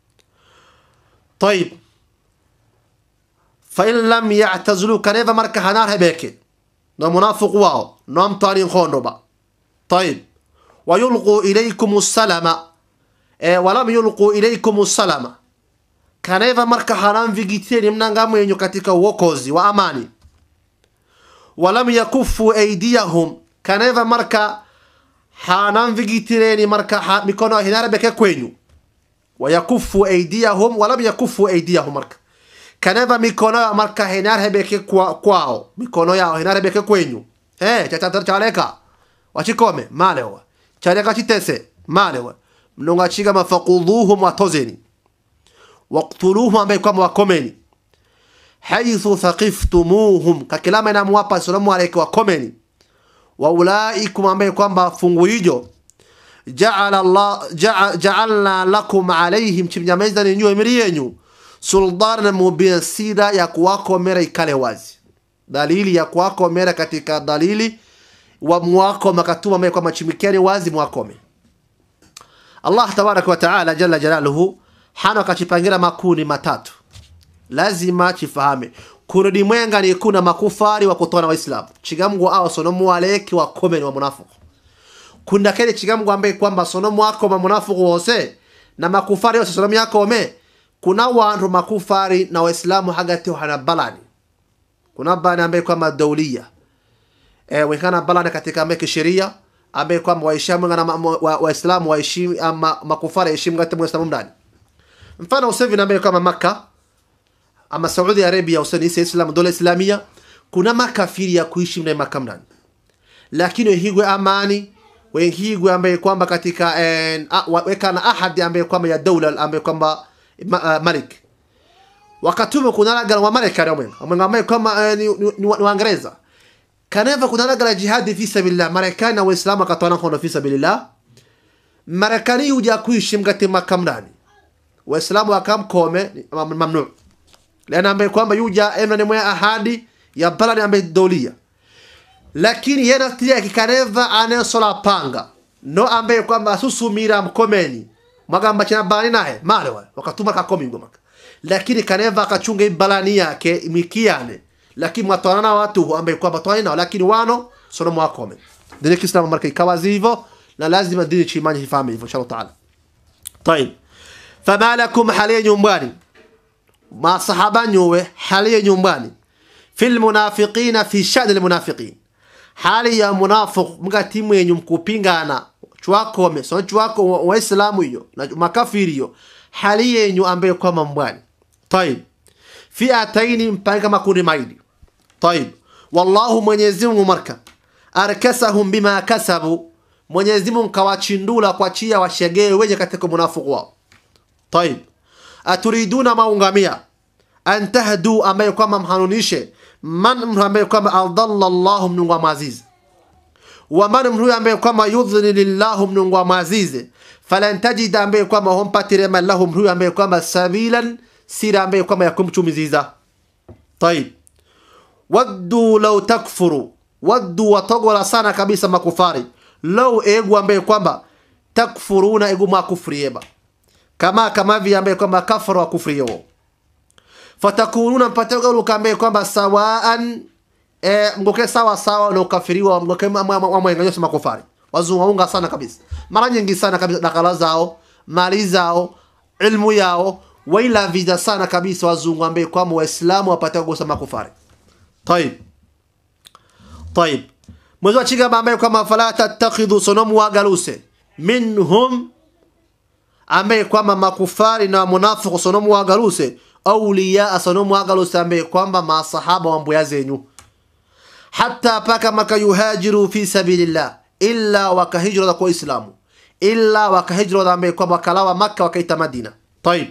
طيب fa in lam ya'tazilu kaneva marka hana rebeke no munafiq wao no amtani khondo ba طيب ويلقوا إليكم السلام eh, walam yulqu ilaykum salama kaneva marka haram vigiteni mnanga mwenyu katika uokozi wa amani walam yakufu aydiyahum kaneva marka hanam vigitireni marka ha, mikono hinarabeke kwenyu wayakufu aydiyahum walam yakufu aydiyahum marka kaneva mikono marka hinarabeke kwa, kwao mikono yao hinarabeke kwenyu eh chachatar chaleka wachikome malewa chaleka chitese malewa mnongachiga mafaqudhuhum watozeni waqtuluhum ambaye kwamba wakomeni haithu thaqiftumuhum kakilama inamuwapa salamu alayka wakomeni wa ulaikum ambaye kwamba fungu hijo ja'ala Allah ja'a- ja'alna lakum alaihim chimnyameza ninyu emiri yenyu sultana mubin sida ya kuwakomera ikale wazi dalili ya kuwakomera katika dalili wa mwakoma katuma ambaye kwamba chimikeni wazi mwakome Allah tabaraka wa taala jalla jalaluhu hana akachipangira makundi matatu lazima chifahame kurudi mwenga ni kuna makufari wa kutona waislamu chigamgu awo sonomu waleki wa komeni wa munafiku kuna kile chigamgu ambaye kwamba sonomu wako ma munafiku wose na makufari wose sonomu yako ome kuna wantu makufari na waislamu hagati hana balani kuna bani ambaye kwamba daulia e, wekana balani katika ambaye kisheria ambaye kwamba waislamu na waislamu waishi ama makufari heshimu kati muislamu ndani mfano usevi ambaye kama Makka ama Saudi Arabia usani Islam dola Islamia kuna makafiri ya kuishi mna Makka ndani lakini wehigwe amani wehigwe ambaye kwamba katika eh, wekana ahadi ambaye kwamba ya dola ambaye kwamba ma, uh, malik wakatume kuna ragala wa Marekani omwenga omwenga ambaye kwamba eh, ni, ni, ni, ni Waingereza kaneva kuna ragala jihadi fi sabilillah Marekani na Waislamu akatwana kono fi sabilillah Marekani huja kuishi mkati Makka ndani Waislamu wakamkome mamnu lana ambaye kwamba yuja emna ni mwa ahadi ya balani ambaye dolia lakini yena tia kikaneva anesola panga no ambaye kwamba asusumira mkomeni magamba china bani naye male wa wakatuma kakomi ngoma lakini kaneva akachunga balani yake mikiane lakini mwatwana watu ambaye kwamba twana nao lakini wano sono mwakome dini kiislamu marka ikawa hivyo na lazima dini chimani hifahamu hivyo inshallah taala طيب fama lakum halia nyumbani masahaba nyuwe halia nyumbani fil munafiqina fi shani almunafiqin hali ya munafiq mgati mwenyu mkupingana chwakome so chwako waislamu hiyo na makafiri hiyo hali yenyu ambaye kwa mambwani طيب fiataini mpanga makundi maili طيب wallahu mwenyezi Mungu marka arkasahum bima kasabu Mwenyezi Mungu kawachindula kwa chia washegee wenye katika munafiq wao طيب aturiduna maungamia an tahdu ambaye kwamba mhanunishe man mtu ambaye kwamba adalla Allah mnungu wa mazizi wa man mtu ambaye kwamba yudhlilillahu mnungu wa mazizi falan tajida ambaye kwamba humpatire man lahu mtu ambaye kwamba sabilan sira ambaye kwamba yakumchumiziza طيب waddu law takfuru waddu watogola sana kabisa makufari law egu ambaye kwamba takfuruna egu makufrieba kama kama vile ambaye kwamba kafara wa kufri yao fatakununa mpatagaluka ambaye kwamba sawaan e, mgoke sawa sawa na ukafiriwa mgoke mwenganyosi makufari wazungaunga sana kabisa mara nyingi sana kabisa dakala zao mali zao ilmu yao waila vida sana kabisa wazungu ambaye kwamba waislamu wapata kugusa makufari طيب طيب mwezi wa chigamba ambaye kwamba fala tattakhidhu sonomu wagaluse minhum ambaye kwamba makufari na munafiku sonomu wagaluse auliya sonomu wagaluse ambaye kwamba masahaba wa mbuya zenyu hata paka maka yuhajiru fi sabilillah illa wakahijra kwa islamu illa wakahijra ambaye kwamba wakalawa makka wakaita madina طيب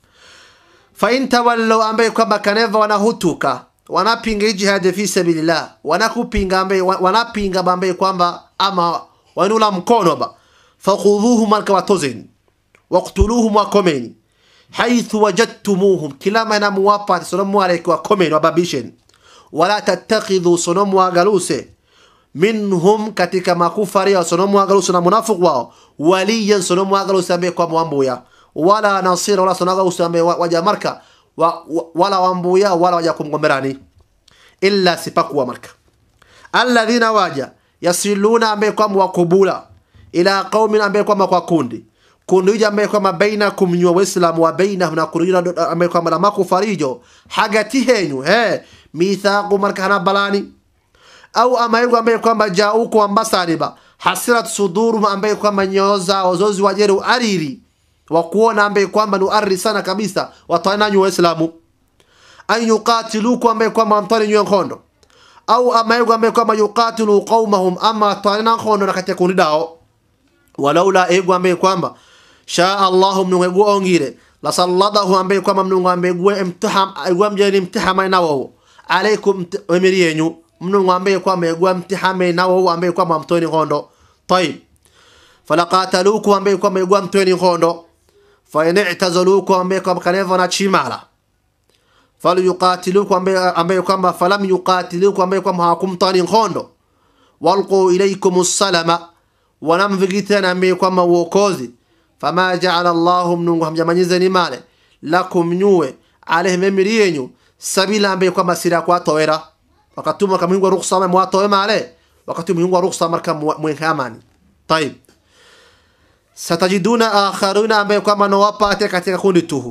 fa in tawallu ambaye kwamba kaneva wanahutuka wanapinga jihad fi sabilillah wanakupinga ambaye wanapinga ambaye kwamba ama wanula mkono ba fakhudhuhum alkawatozeni waqtuluhum wakomeni haithu wajadtumuhum kila mana muwapate sonomu aleke wakomeni wababisheni wala tattakhidhu sonomu wagaluse minhum katika makufari wa sonomu wagaluse na munafiq wao waliyan sonomu wagaluse ambaye kwamba wambuya wala nasira wala sonomu wagaluse ambaye waja marka wa, wa, wala wambuya wala waja kumgomberani illa sipakuwa marka alladhina waja yasiluna ambaye kwamba wakubula ila qaumin ambaye kwamba kwa kundi kundi hija ambaye kwamba bainakum nywa waislamu wa bainahum na kundi ambaye kwamba na makufarijo hagati henyu he mithaqu marka hana balani au amaigu ambaye kwamba jauku ambasariba hasirat sudurum ambaye kwamba nyoyo zao zozi wajeru ariri wa kuona ambaye kwamba ni arri sana kabisa watananyu waislamu an yuqatiluku ambaye kwamba mtani nywe nkondo au amaigu ambaye kwamba yuqatilu qaumahum ama tanana nkondo na katika kundi dao walaula egu ambaye kwamba sha Allahu mnungu ongire la salladahu ambaye kwamba mnungu ambaye imtiham egwa mjeni imtihama nawo alaikum emiri yenyu mnungu ambaye kwamba egwa mtihame nawo ambaye kwamba mtoni nkondo طيب falaqataluku ambaye kwamba egwa mtoni nkondo fa in i'tazaluku ambaye kwamba kaneva na chimala falyuqatiluku ambaye ambaye kwamba falam yuqatiluku ambaye kwamba hakumtani nkondo walqu ilaykum salama wanamvigitana ambaye kwamba uokozi fama jaala Allahu mnungu hamjamanyizeni male lakum nyuwe alaihim emiri yenyu sabila ambaye kwamba sira kwatowera wakati mwaka mwingu wa ruksa ama mwatowe male wakati mwingu wa ruksa marka mwenke amani طيب satajiduna akharuna ambaye kwamba nawapate katika kundi tuhu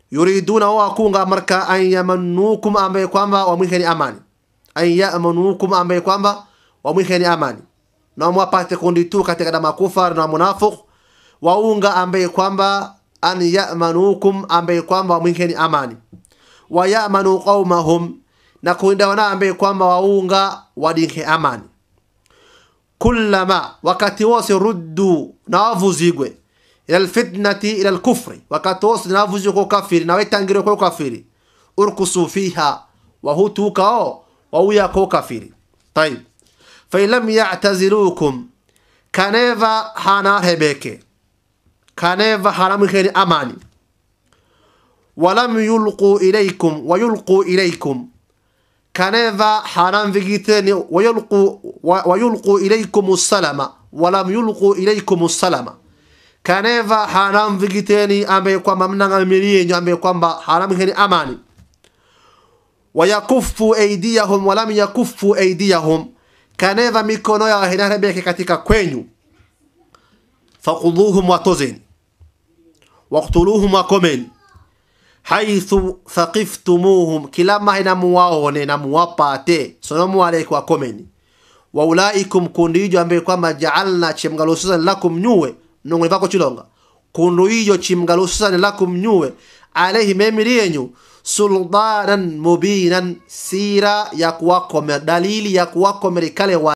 yuriduna wao akunga marka an yamanukum ambaye kwamba wamwikeni amani an yamanukum ambaye kwamba wamwikeni amani na mwapate kundi tu katika na makufar na munafiq waunga ambaye kwamba an yamanukum ambaye kwamba wamwikeni amani wa yamanu qaumahum na kuinda wana ambaye kwamba waunga wadinke amani kullama wakati wose ruddu na wavuzigwe ila alfitnati ila alkufri wakati wose na wavuzigwe kwa ukafiri na wetangire kwa ukafiri urkusu fiha wahutukao wauya kwa ukafiri طيب فإن لم يعتزلوكم kaneva hana hebeke kaneva hana mkheni amani walam yulqu ilaykum wayulqu ilaykum kaneva haram vigiteni wayulqu wa- wayulqu ilaykum salama walam yulqu ilaykum salama kaneva haram vigiteni ambaye kwamba mnangamili yenyu ambaye kwamba haram heni amani wayakufu aydiyahum walam yakufu aydiyahum kaneva mikono yao hinarebeke katika kwenyu faquduhum watozeni waktuluhum wakomeni haithu thaqiftumuhum kila mahina muwaone na muwapate sono muwaleke wakomeni waulaikum kundu ijo ambaye kwamba jaalna chimgalususani lakum nyuwe nongoni vako chilonga kundu ijo chimgalususani lakum nyuwe alaihi memili yenyu sultanan mubinan sira ya kuwakomera dalili ya kuwakomera ikale wa